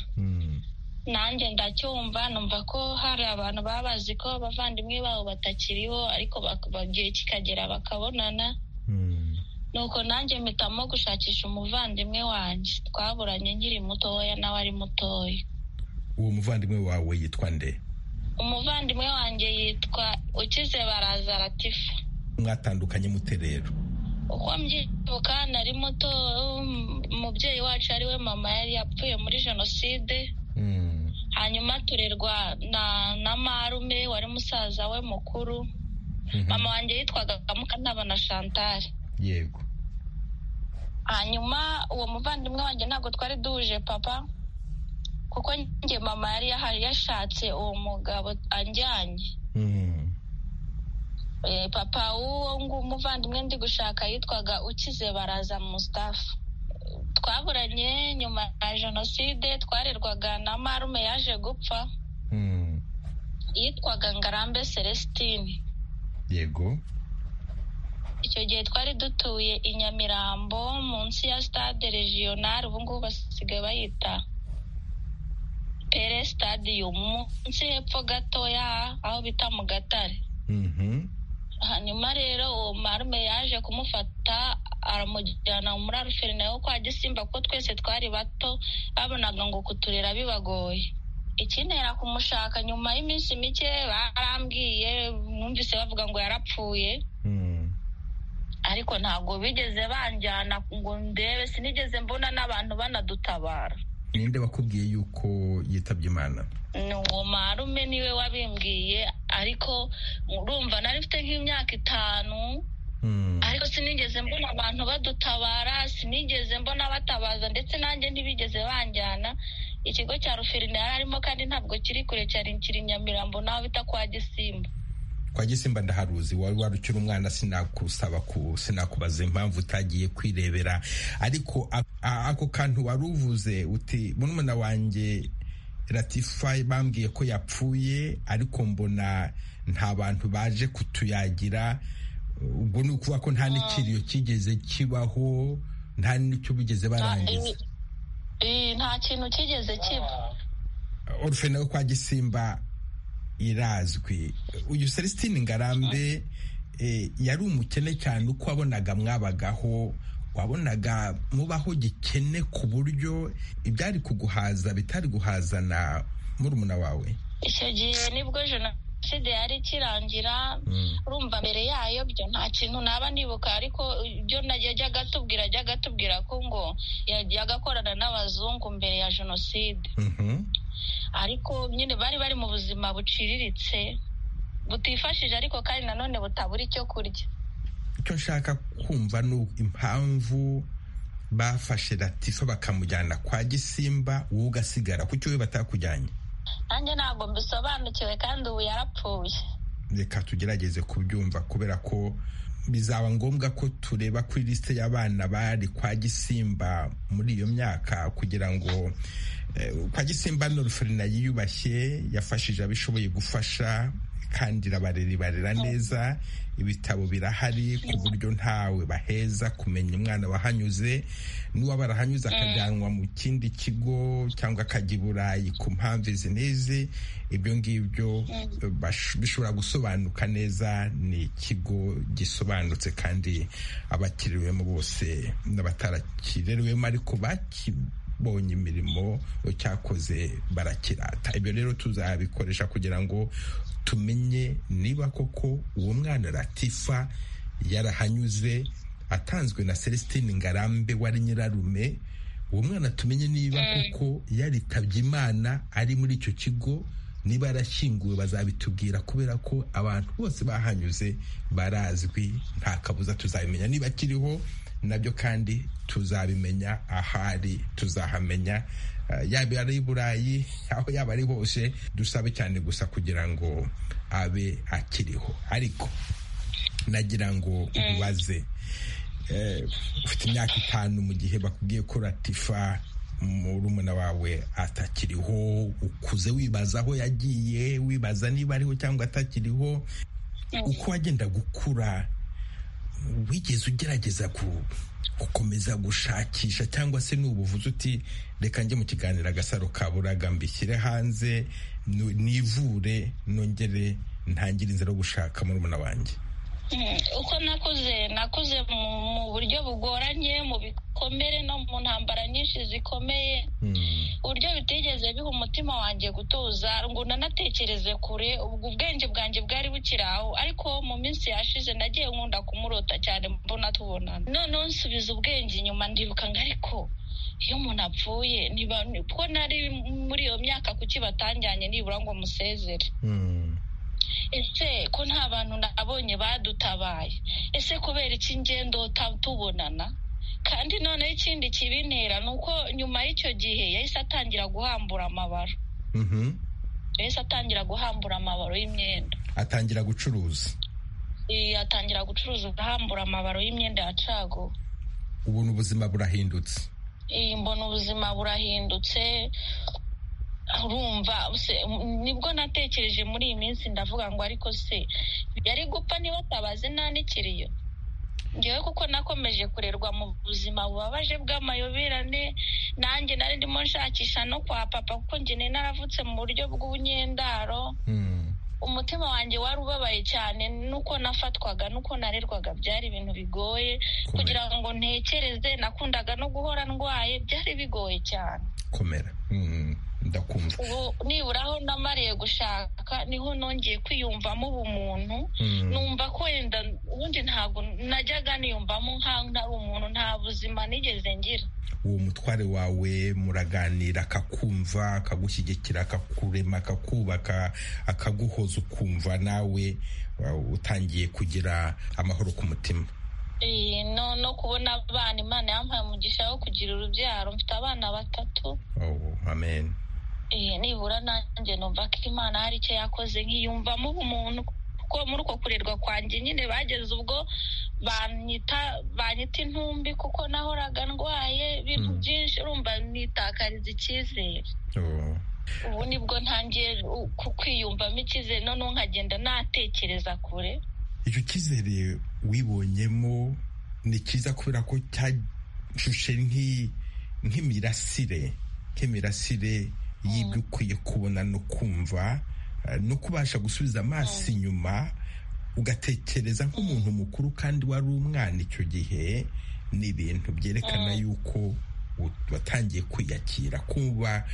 [SPEAKER 9] nanjye ndacyumva numva ko hari abantu baba bazi ko abavandimwe babo batakiriho ariko igihe kikagera bakabonana nuko nanjye mpitamo gushakisha umuvandimwe wanjye twaburanye nkiri mutoya nawe ari mutoya
[SPEAKER 1] uwo muvandimwe wawe yitwa nde
[SPEAKER 9] umuvandimwe wanjye yitwa ukize baraza ratifa
[SPEAKER 1] mwatandukanye mute rero
[SPEAKER 9] uko mbyibuka nari muto umubyeyi wacu ari we mama yari yapfuye muri jenoside hanyuma turerwa na marume wari musaza we mukuru mama wanjye yitwaga mukantabana chantal
[SPEAKER 1] yego
[SPEAKER 9] hanyuma uwo muvandimwe wanjye ntabwo twari duhuje papa kuko njye mama yari yashatse uwo mugabo anjyanye papa w'uwo muvandimwe ndi gushaka yitwaga ukize baraza musitafu twaburanye nyuma ya jenoside twarerwaga na marume yaje gupfa yitwaga ngarambe celestine
[SPEAKER 1] yego
[SPEAKER 9] icyo gihe twari dutuye i nyamirambo munsi ya stade regional ubu ngubu basigaye bayita pere stadium munsi hepfo gatoya aho bita mu gatare hanyuma rero uwo marume yaje kumufata aramujyana muri aruferina yo kwa gisimba kuko twese twari bato babonaga ngo kuturera bibagoye ikinera kumushaka nyuma y'iminsi mike barambwiye mwumvise bavuga ngo yarapfuye ariko ntabwo bigeze banjyana ngo ndebe sinigeze mbona n'abantu banadutabara
[SPEAKER 1] ninde wakubwiye yuko yitabye imana
[SPEAKER 9] ni uwo marume niwe wabimbwiye ariko urumva nari mfite nk'imyaka itanu ariko sinigeze mbona abantu badutabara sinigeze mbona batabaza ndetse nanjye ntibigeze banjyana ikigo cya ruferina yari arimo kandi ntabwo kiri kure cyane kiri nyamirambo naho bita kwa gisimba
[SPEAKER 1] kwa gisimba ndaharuzi wari warukira umwana sinakusaba sinakubaza impamvu utagiye kwirebera ariko ako kantu wari uvuze uti murumuna wanjye ratifa bambwiye ko yapfuye ariko mbona nta bantu baje kutuyagira ubwo ni ukuvuga ko nta n'ikiriyo kigeze kibaho nta n'icyo bigeze barangiza
[SPEAKER 9] nta kintu kigeze kiba
[SPEAKER 1] orufe nawe kwa gisimba irazwi uyu celestine ngarambe yari umukene cyane uko wabonaga mwabagaho wabonaga mubaho gikene ku buryo ibyari kuguhaza bitari guhazana murumuna wawe
[SPEAKER 9] icyo gihe nibwo jenoside yari ikirangira urumva mbere yayo byo nta kintu naba nibuka ariko ibyo yajyaga atubwira ajyaga atubwira ko ngo yajyaga akorana n'abazungu mbere ya jenoside ariko nyine bari bari mu buzima buciriritse butifashije ariko kandi nanone butabura icyo kurya
[SPEAKER 1] icyo nshaka kumva ni impamvu bafashe latifa bakamujyana kwa gisimba wowe ugasigara ku cyo we batakujyanye
[SPEAKER 9] nanjye ntabwo mbisobanukiwe kandi ubu yarapfuye
[SPEAKER 1] reka tugerageze kubyumva kubera ko bizaba ngombwa ko tureba kuri lisite y'abana bari kwa gisimba muri iyo myaka kugira ngo kwa gisimba norferina yiyubashye yafashije abishoboye gufasha kandi irabarera ibarera neza ibitabo birahari ku buryo ntawe baheza kumenya umwana wahanyuze n'uwo barahanyuze akajyanwa mu kindi kigo cyangwa akajya i burayi ku mpamvu izi n'izi ibyo ngibyo bishobora gusobanuka neza ni ikigo gisobanutse kandi abakiriwemo bose n'abatarakirirwemo ariko baki bonye imirimo cyakoze barakirata ibyo rero tuzabikoresha kugira ngo tumenye niba koko uwo mwana ratifa yarahanyuze atanzwe na celestine ngarambe wari nyirarume uwo mwana tumenye niba koko yaritabye imana ari muri icyo kigo niba yarashyinguwe bazabitubwira kubera ko abantu bose bahanyuze barazwi nta kabuza tuzabimenya niba akiriho nabyo kandi tuzabimenya ahari tuzahamenya yaba ari i burayi aho yaba ari hose dusabe cyane gusa kugira ngo abe akiriho ariko nagira ngo ubaze ufite imyaka itanu mu gihe bakubwiye ko ratifa murumuna wawe atakiriho ukuze wibaza aho yagiye wibaza niba ariho cyangwa atakiriho uko wagenda gukura wigeze ugerageza gukomeza gushakisha cyangwa se n'ubuvuzi uti reka njye mu kiganiro agasaro ka buraga mbishyire hanze nivure nongere ntangire inzira yo gushaka muri muna wanjye
[SPEAKER 9] uko nakuze nakuze mu buryo bugoranye mu bikomere no mu ntambara nyinshi zikomeye uburyo bitigeze biha umutima wanjye gutuza ngo unanatekereze kure ubwo ubwenge bwanjye bwari bukiri aho ariko mu minsi yashize nagiye nkunda kumurota cyane mbona tubonana noneho nsubiza ubwenge inyuma ndibuka ngo ariko iyo umuntu apfuye ko nari muri iyo myaka kuki batanjyanye nibura ngo musezere ese ko nta bantu nabonye badutabaye ese kubera iki ngendo tubonana kandi noneho ikindi kibintera ni uko nyuma y'icyo gihe yahise atangira guhambura amabaro yahise atangira guhambura amabaro y'imyenda
[SPEAKER 1] atangira gucuruza
[SPEAKER 9] atangira gucuruza ahambura amabaro y'imyenda ya cago
[SPEAKER 1] ubu ni ubuzima burahindutse
[SPEAKER 9] iyi mbona ubuzima burahindutse urumva nibwo natekereje muri iyi minsi ndavuga ngo ariko se yari gupfa niba atabaze nta n'ikiriyo ngewe kuko nakomeje kurerwa mu buzima bubabaje bw'amayobirane nanjye nari ndimo nshakisha no kwa papa kuko njye naravutse mu buryo bw'ubunyendaro umutima wanjye wari ubabaye cyane nuko nafatwaga nuko narerwaga byari ibintu bigoye kugira ngo ntekereze nakundaga no guhora ndwaye byari bigoye cyane
[SPEAKER 1] komera ndakumva
[SPEAKER 9] nibura aho namariye gushaka niho nongeye kwiyumvamo ubumuntu numva ko wenda ubundi ntabwo najyaga niyumvamo nk'aho ntari umuntu nta buzima nigeze ngira
[SPEAKER 1] uwo mutware wawe muraganira akakumva akagushyigikira akakurema akakubaka akaguhoza ukumva nawe utangiye kugira amahoro ku mutima
[SPEAKER 9] no kubona abana imana yampaye umugisha wo kugira urubyaro mfite abana batatu
[SPEAKER 1] amen
[SPEAKER 9] nibura nanjye numva ko imana hari icyo yakoze nkiyumvamo ubumuntu kuko muri uko kurerwa kwanjye nyine bageze ubwo banyita intumbi kuko nahoraga ndwaye ibintu byinshi urumva nitakariza icyizere ubu nibwo ntangiye kwiyumvamo icyizere noneho nkagenda natekereza kure
[SPEAKER 1] icyo cyizere wibonyemo ni cyiza kubera ko cyashushe nk'imirasire nk'imirasire y'ibyo ukwiye kubona no kumva no kubasha gusubiza amaso inyuma ugatekereza nk'umuntu mukuru kandi wari umwana icyo gihe ni ibintu byerekana yuko watangiye kwiyakira kuba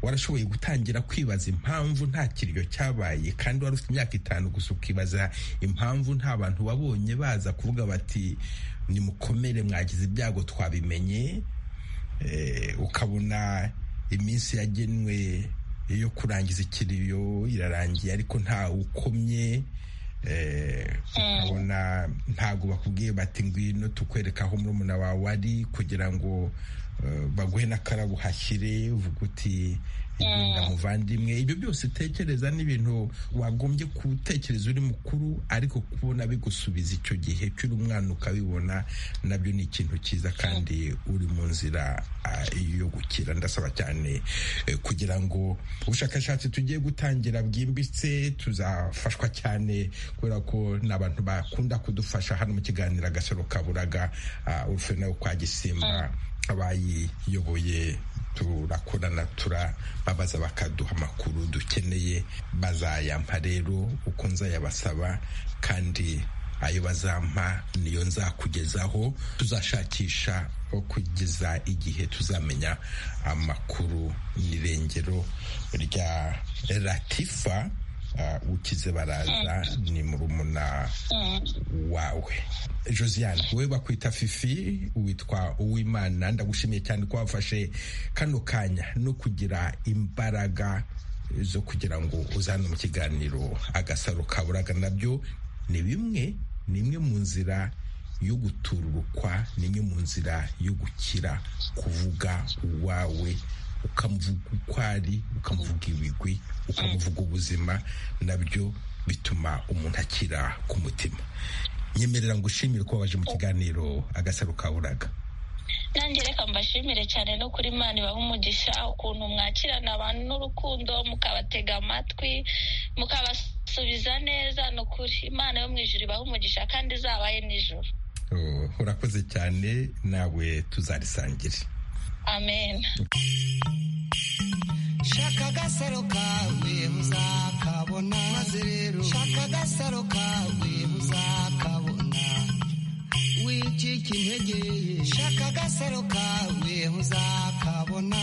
[SPEAKER 1] warashoboye gutangira kwibaza impamvu nta kiryo cyabaye kandi wari ufite imyaka itanu gusa ukibaza impamvu nta bantu wabonye baza kuvuga bati nimukomere mwagize ibyago twabimenye ukabona iminsi yagenwe yo kurangiza ikiriyo irarangiye ariko nta ukomye ukabona ntabwo bakubwiye bati ngwino tukwereka aho murumuna wawe ari kugira ngo baguhe n'akarabo uhashyire uvuga uti genda muvandimwe ibyo byose utekereza n'ibintu wagombye gutekereza uri mukuru ariko kubona bigusubiza icyo gihe cy'uri umwana ukabibona nabyo ni ikintu cyiza kandi uri mu nzira yo gukira ndasaba cyane kugira ngo ubushakashatsi tugiye gutangira bwimbitse tuzafashwa cyane kubera ko ni abantu bakunda kudufasha hano mu kiganiro agasaro kaburaga urufero nawe kwa gisimba abayiyoboye turakorana turababaza bakaduha amakuru dukeneye bazayampa rero uko nzayabasaba kandi ayo bazampa niyo nzakugezaho tuzashakisha kugeza igihe tuzamenya amakuru n'irengero rya ratifa ukize baraza ni murumuna wawe josiane wowe bakwita fifi witwa uwimana ndagushimiye cyane ko wafashe kano kanya no kugira imbaraga zo kugira ngo uzane mu kiganiro agasaro kaburaga nabyo ni bimwe ni imwe mu nzira yo gutururukwa ni imwe mu nzira yo gukira kuvuga uwawe ukamuvuga uko ari ukamuvuga ibigwi ukamuvuga ubuzima nabyo bituma umuntu akira ku mutima nyemerera ngo ushimire ko waje mu kiganiro agasaro kaburaga
[SPEAKER 9] nanjye reka mbashimire cyane no kuri mani ibaha umugisha ukuntu mwakirana abantu n'urukundo mukabatega amatwi mukabasubiza neza ni ukuri imana yo mu ijoro ibaha umugisha kandi izabaye nijoro
[SPEAKER 1] urakoze cyane nawe tuzarisangire
[SPEAKER 9] amen
[SPEAKER 2] shaka agasaro kawe muzakabona maze rero shaka agasaro kawe muzakabona wikike integeye shaka agasaro kawe muzakabona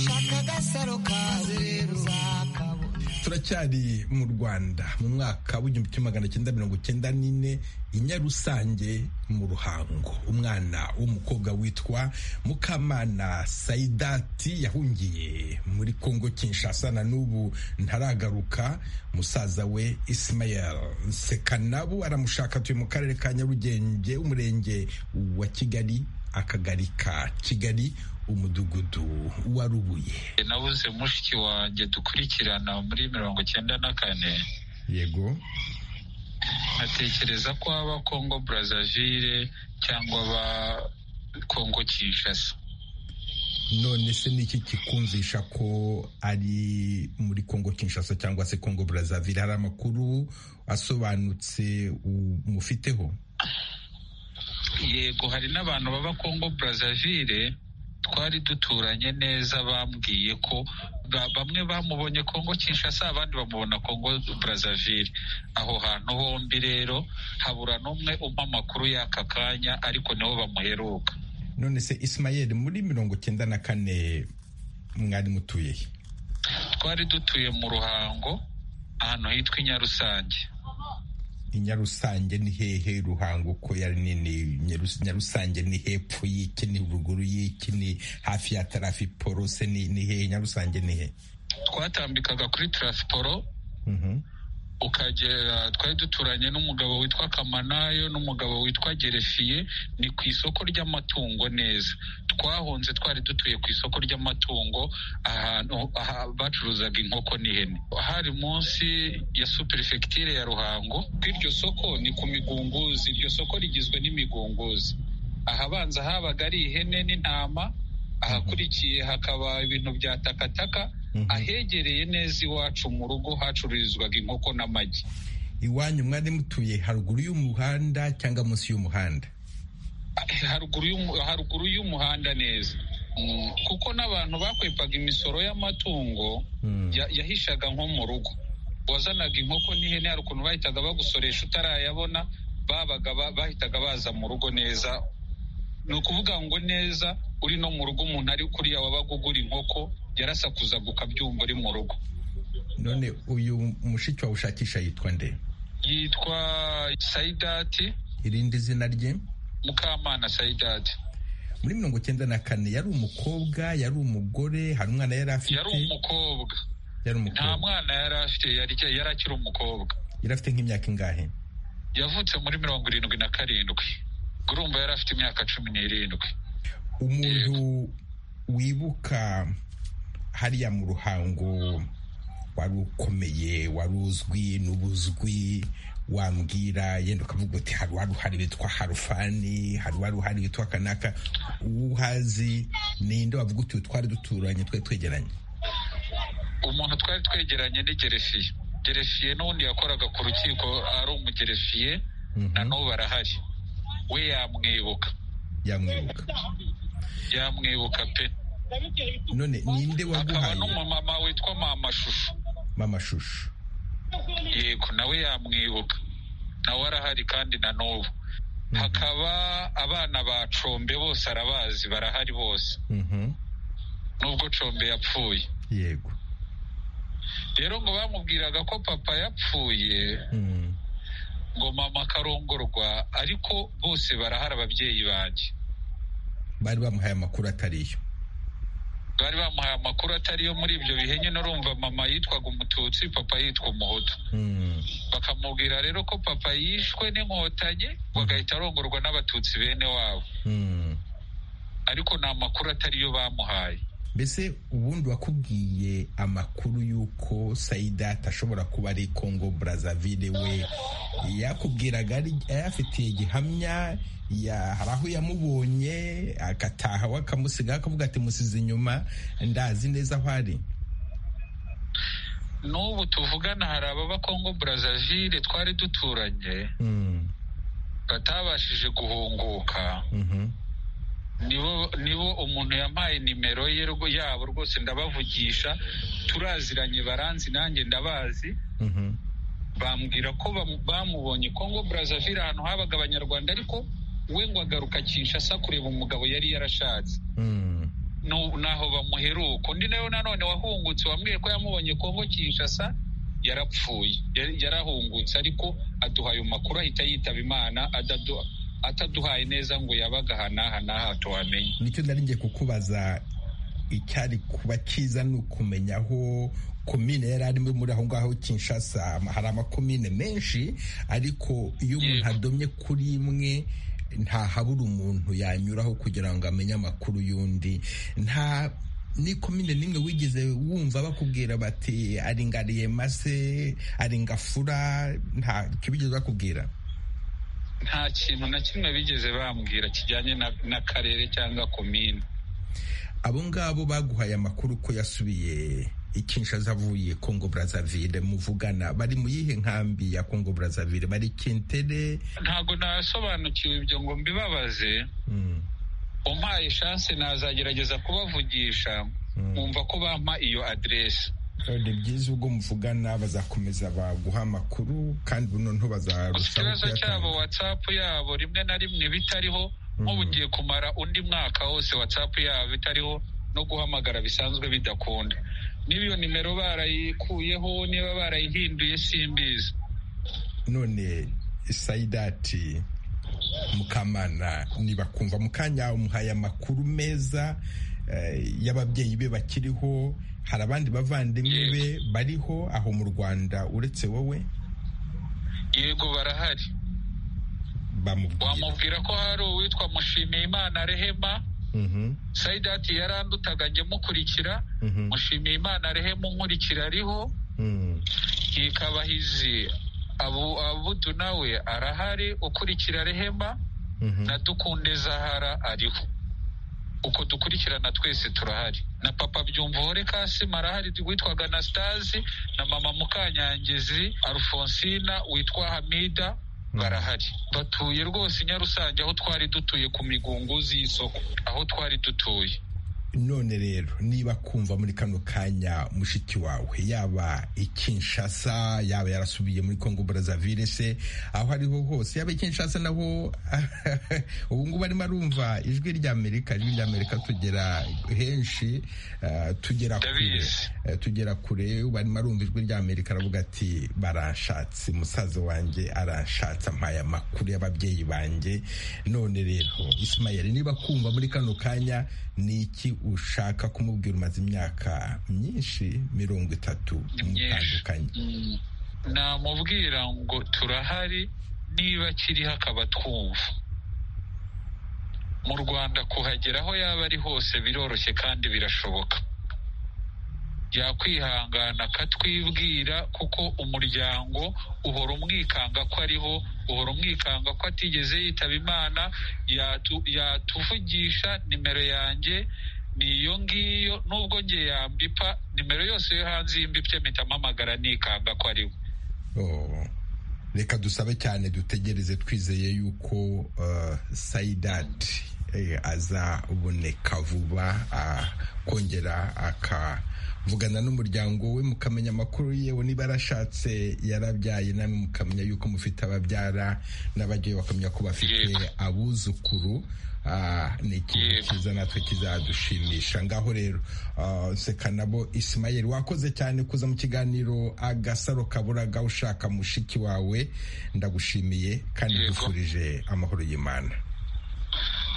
[SPEAKER 2] shaka agasaro kawe rero uzakabona
[SPEAKER 1] turacyari mu rwanda mu mwaka w'igihumbi kimwe magana cyenda mirongo icyenda n'ine inyarusange mu ruhango umwana w'umukobwa witwa mukamana sayidati yahungiye muri kongo kinshasa na n'ubu ntaragaruka musaza we isimayel sekanabu aramushaka atuye mu karere ka nyarugenge umurenge wa kigali akagari ka kigali umudugudu wa rubuye
[SPEAKER 10] nabuze mushiki wanjye dukurikirana muri mirongo cyenda na kane
[SPEAKER 1] yego
[SPEAKER 10] nkatekereza ko aba kongo burazavire cyangwa aba kongo kinshasa
[SPEAKER 1] none se niki kikumvisha ko ari muri kongo kinshasa cyangwa se kongo burazavire hari amakuru asobanutse umufiteho
[SPEAKER 10] yego hari n'abantu baba kongo burazavire twari duturanye neza bambwiye ko bamwe bamubonye kongo kinshasa abandi bamubona kongo burazavire aho hantu hombi rero habura n'umwe umpa amakuru y'aka kanya ariko nibo bamuheruka
[SPEAKER 1] none se isimayeri muri mirongo icyenda na kane mwari mutuye he
[SPEAKER 10] twari dutuye mu ruhango ahantu hitwa inyarusange
[SPEAKER 1] inyarusange ni hehe ruhango ko yari nini nyarusange ni hepfo y'iki ni ruguru y'iki ni hafi ya tarafiporo se ni hehe nyarusange ni hehe
[SPEAKER 10] twatambikaga kuri tarasiporo ukagera twari duturanye n'umugabo witwa kamanayo n'umugabo witwa gerefiye ni ku isoko ry'amatungo neza twahunze twari dutuye ku isoko ry'amatungo ahantu bacuruzaga inkoko n'ihene hari munsi ya superefegitire ya ruhango ku iryo soko ni ku migunguzi iryo soko rigizwe n'imigunguzi ahabanza habaga ari ihene n'intama ahakurikiye hakaba ibintu bya takataka ahegereye neza iwacu mu rugo hacururizwaga inkoko n'amagi
[SPEAKER 1] iwanyu mwari mutuye haruguru y'umuhanda cyangwa munsi y'umuhanda
[SPEAKER 10] haruguru y'umuhanda neza kuko n'abantu bakwepaga imisoro y'amatungo yahishaga nko mu rugo wazanaga inkoko n'ihene hari ukuntu bahitaga bagusoresha utarayabona babaga bahitaga baza mu rugo neza ni ukuvuga ngo neza uri no mu rugo umuntu ari kuriya wabaga ugura inkoko yarasakuzaga ukabyumva uri mu rugo
[SPEAKER 1] none uyu mushiki wawe ushakisha yitwa nde
[SPEAKER 10] yitwa sayidati
[SPEAKER 1] irindi zina rye
[SPEAKER 10] mukamana sayidati
[SPEAKER 1] muri mirongo icyenda na kane yari umukobwa yari umugore hari umwana yari afite
[SPEAKER 10] yari umukobwa nta mwana yari afite yari akiri umukobwa
[SPEAKER 1] yari afite nk'imyaka ingahe
[SPEAKER 10] yavutse muri mirongo irindwi na karindwi urumva yari afite imyaka cumi n'irindwi
[SPEAKER 1] umuntu wibuka hariya mu ruhango wari ukomeye wari uzwi n'ubuzwi wambwira yenda ukavuga uti hari uwari uhari witwa harufani hari uwari uhari witwa kanaka uwo uhazi ninde wavuga uti twari duturanye twari twegeranye
[SPEAKER 10] umuntu twari twegeranye ni gerefiye gerefiye n'ubundi yakoraga ku rukiko ari umugerefiye na n'ubu arahari we yamwibuka
[SPEAKER 1] yamwibuka
[SPEAKER 10] yamwibuka pe
[SPEAKER 1] none ninde waguhaye akaba
[SPEAKER 10] n'umumama witwa mama shusho
[SPEAKER 1] mama shusho
[SPEAKER 10] yego nawe yamwibuka nawe arahari kandi na n'ubu hakaba abana ba combe bose arabazi barahari bose nubwo combe yapfuye
[SPEAKER 1] yego
[SPEAKER 10] rero ngo bamubwiraga ko papa yapfuye ngo mama akarongorwa ariko bose barahari ababyeyi banjye
[SPEAKER 1] bari bamuhaye amakuru atariyo
[SPEAKER 10] bari bamuhaye amakuru atariyo muri ibyo bihe nyine urumva mama yitwaga umututsi papa yitwa umuhutu bakamubwira rero ko papa yishwe n'inkotanyi bagahita arongorwa n'abatutsi bene wabo ariko ni amakuru atariyo bamuhaye
[SPEAKER 1] mbese ubundi wakubwiye amakuru y'uko sayidati ashobora kuba ari kongo brazzaville we yakubwiraga ayafitiye gihamya hari aho yamubonye agataha we akamusiga akavuga ati musize inyuma ndazi neza aho ari
[SPEAKER 10] n'ubu tuvugana hari ababa kongo brazzaville twari duturanye batabashije guhunguka nibo nibo umuntu yampaye nimero ye yabo rwose ndabavugisha turaziranye baranzi nanjye ndabazi bambwira ko bamubonye kongo brazzaville ahantu habaga abanyarwanda ariko we ngo agaruka kinshasa kureba umugabo yari yarashatse naho bamuheruka undi nawe nanone wahungutse wambwiye ko yamubonye kongo kinshasa yarapfuye yarahungutse ariko aduha ayo makuru ahita yitaba imana adaduha ataduhaye neza ngo yabaga aha n'aha n'aha tuwamenye
[SPEAKER 1] nicyo ngiye kukubaza icyari kuba cyiza ni ukumenya aho komine yari arimo muri aho ngaho kinshasa hari amakomine menshi ariko iyo umuntu adomye kuri imwe ntahabura umuntu yanyuraho kugira ngo amenye amakuru y'undi nta n'ikomine n'imwe wigeze wumva bakubwira bati aringariye mase aringafura nta kibigeze bakubwira
[SPEAKER 10] nta kintu na kimwe bigeze bambwira kijyanye n'akarere cyangwa komine
[SPEAKER 1] abo ngabo baguhaye amakuru ko yasubiye ikinshaza avuye kongo brazzaville muvugana bari mu yihe nkambi ya kongo brazzaville bari kintere
[SPEAKER 10] ntabwo nasobanukiwe ibyo ngo mbibabaze umpaye shanse nazagerageza kubavugisha nkumva ko bampa iyo aderesi
[SPEAKER 1] ni byiza ubwo muvugana bazakomeza baguha amakuru kandi buno ntibazarushaho
[SPEAKER 10] ikibazo cyabo watsapu yabo rimwe na rimwe bitariho nk'ubu ugiye kumara undi mwaka wose watsapu yabo bitariho no guhamagara bisanzwe bidakunda niba iyo nimero barayikuyeho niba barayihinduye simbizi
[SPEAKER 1] none sayidati mukamana nibakumva mu kanya umuhaye amakuru meza y'ababyeyi be bakiriho hari abandi bavandimwe be bariho aho mu rwanda uretse wowe
[SPEAKER 10] yego barahari wamubwira ko hari uwitwa mushimiyimana rehema sayidati yarandutaga njye mukurikira mushimiyimana rehema unkurikira ariho hikabahizi abudu nawe arahari ukurikira rehema na dukunde zahara ariho uko dukurikirana twese turahari na papa byumvuhore kasima arahari witwaga na sitazi na mama mukanyangezi alfonsina witwa hamida barahari batuye rwose nyarusange aho twari dutuye ku migunguzi y'isoko aho twari dutuye
[SPEAKER 1] none rero niba kumva muri kano kanya mushiki wawe yaba ikinshasa yaba yarasubiye muri congo brazzaville se aho ariho hose yaba ikinshasa naho ubu ngubu arimo arumva ijwi rya amerika ijwi rya amerika tugera henshi tugera kure tugera kure ubu arimo arumva ijwi rya amerika aravuga ati baranshatse musaza wanjye aranshatse ampaye amakuru y'ababyeyi banjye none rero isimayeri niba kumva muri kano kanya ni iki ushaka kumubwira umaze imyaka myinshi mirongo itatu mutandukanye
[SPEAKER 10] namubwira ngo turahari niba akiriho akaba twumva mu rwanda kuhagera aho yaba ari hose biroroshye kandi birashoboka yakwihangana akatwibwira kuko umuryango uhora umwikanga ko ariho uhora umwikanga ko atigeze yitaba imana yatuvugisha nimero yanjye ni iyo ngiyo nubwo nge yambipa nimero yose yo hanze y'imbipye mpita mpamagara nikanga ko ari we
[SPEAKER 1] reka dusabe cyane dutegereze twizeye yuko sayidati azaboneka vuba akongera aka vugana n'umuryango we mukamenya amakuru yewe niba yarashatse yarabyaye namwe mukamenya yuko mufite ababyara n'abajyayo bakamenya ko bafite abuzukuru ni ikintu cyiza natwe kizadushimisha ngaho rero nseka nabo isimayeri wakoze cyane kuza mu kiganiro agasaro kaburaga ushaka mushiki wawe ndagushimiye kandi dufurije amahoro y'imana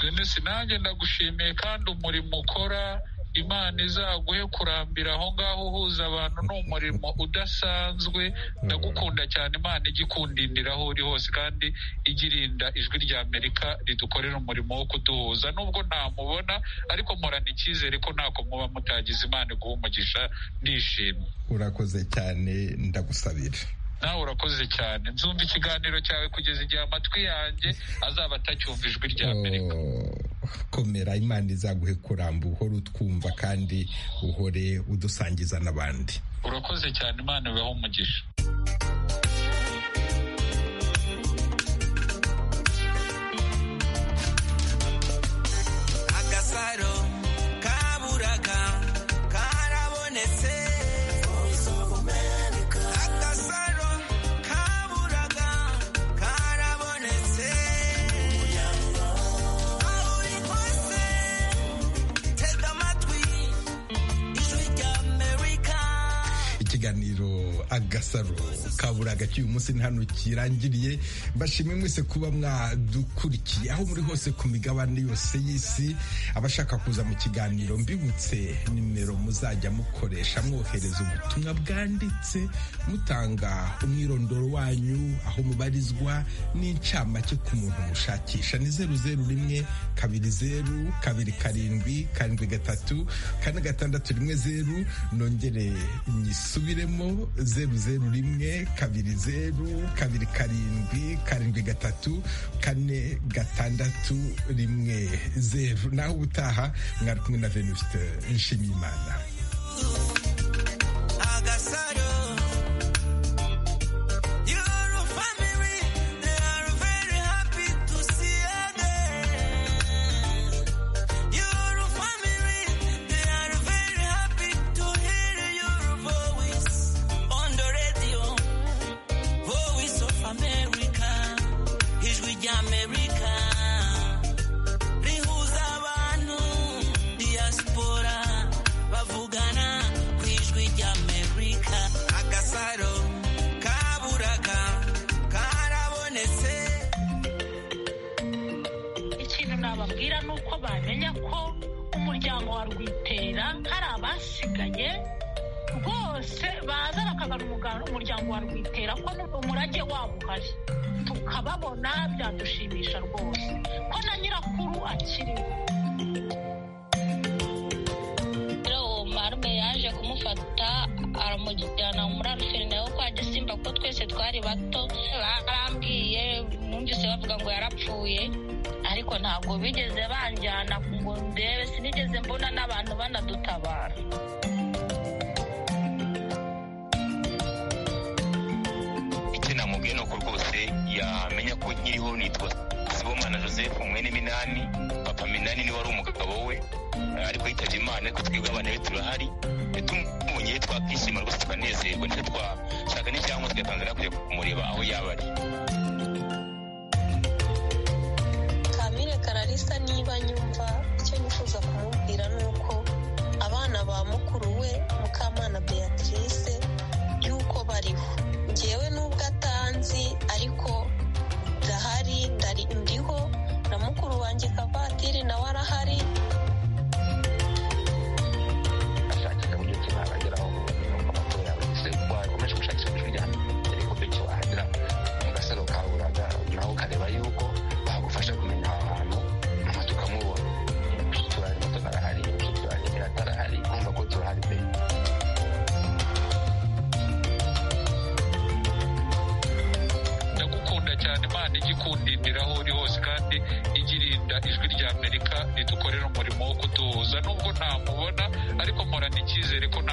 [SPEAKER 10] denise nanjye ndagushimiye kandi umurimo ukora imana izaguhe kurambira aho ngaho uhuza abantu ni umurimo udasanzwe ndagukunda cyane imana ijya ikundindira aho uri hose kandi ijya irinda ijwi rya amerika ridukorera umurimo wo kuduhuza nubwo ntamubona ariko murana icyizere ko ntako muba mutagize imana iguha umugisha ndishimye
[SPEAKER 1] urakoze cyane ndagusabira
[SPEAKER 10] nawe urakoze cyane nzumva ikiganiro cyawe kugeza igihe amatwi yanjye azaba atacyumva ijwi rya amerika
[SPEAKER 1] komera imana izaguhe kuramba uhore utwumva kandi uhore udusangiza n'abandi
[SPEAKER 10] urakoze cyane imana ibaho umugisha
[SPEAKER 1] agasaro kaburaga k'uyu munsi ni hano kirangiriye mbashimwe mwese kuba mwadukurikiye aho muri hose ku migabane yose y'isi abashaka kuza mu kiganiro mbibutse nimero muzajya mukoresha mwohereza ubutumwa bwanditse mutanga umwirondoro wanyu aho mubarizwa n'incamake ku muntu mushakisha ni zeru zeru rimwe kabiri zeru kabiri karindwi karindwi gatatu kane gatandatu rimwe zeru nongere nyisubiremo zeru zeru rimwe kabiri zeru kabiri karindwi karindwi gatatu kane gatandatu rimwe zeru naho ubutaha mwari kumwe na venuste nshimiyimana
[SPEAKER 3] tukababona byadushimisha rwose ko na nyirakuru akiriho
[SPEAKER 9] rero uwo marume yaje kumufata aramujyana muri aruferi nawe kwa gisimba kuko twese twari bato barambwiye numvise bavuga ngo yarapfuye ariko ntabwo bigeze banjyana ngo ndebe sinigeze mbona n'abantu banadutabara
[SPEAKER 8] namubwiye nuko rwose yamenya ko nkiriho nitwa sibomana joseph mwene minani papa minani niwe wari umugabo we ariko yitabye imana ariko twebwe abana be turahari tumubonye twakwishima rwose tukanezerwa ndetse twashaka n'icyangombwa tugatangira kujya kumureba aho yaba ari
[SPEAKER 7] kamire kararisa niba nyumva icyo nifuza kumubwira ni uko abana ba mukuru we mukamana beatrice y'uko bariho ngewe n'ubwo atanzi ariko ndahari ndari ndiho na mukuru wanjye kavatiri nawe arahari
[SPEAKER 5] ashakisha uburyo ki nageraho nuko amakuru yawe yise wakomeje gushakisha ijwi rya mbere uburyo ki wahagera mu gasaro ka buraga nawe ukareba yuko bagufasha kumenya aho hantu hanyuma tukamubona mushiki wawe muto arahari mushiki wawe atarahari kumva ko turahari pe
[SPEAKER 10] ndagukunda cyane imana ijya ikundindira aho uri hose kandi ijya irinda ijwi rya amerika ridukorera umurimo wo kuduhuza nubwo ntamubona ariko mporana icyizere ko nta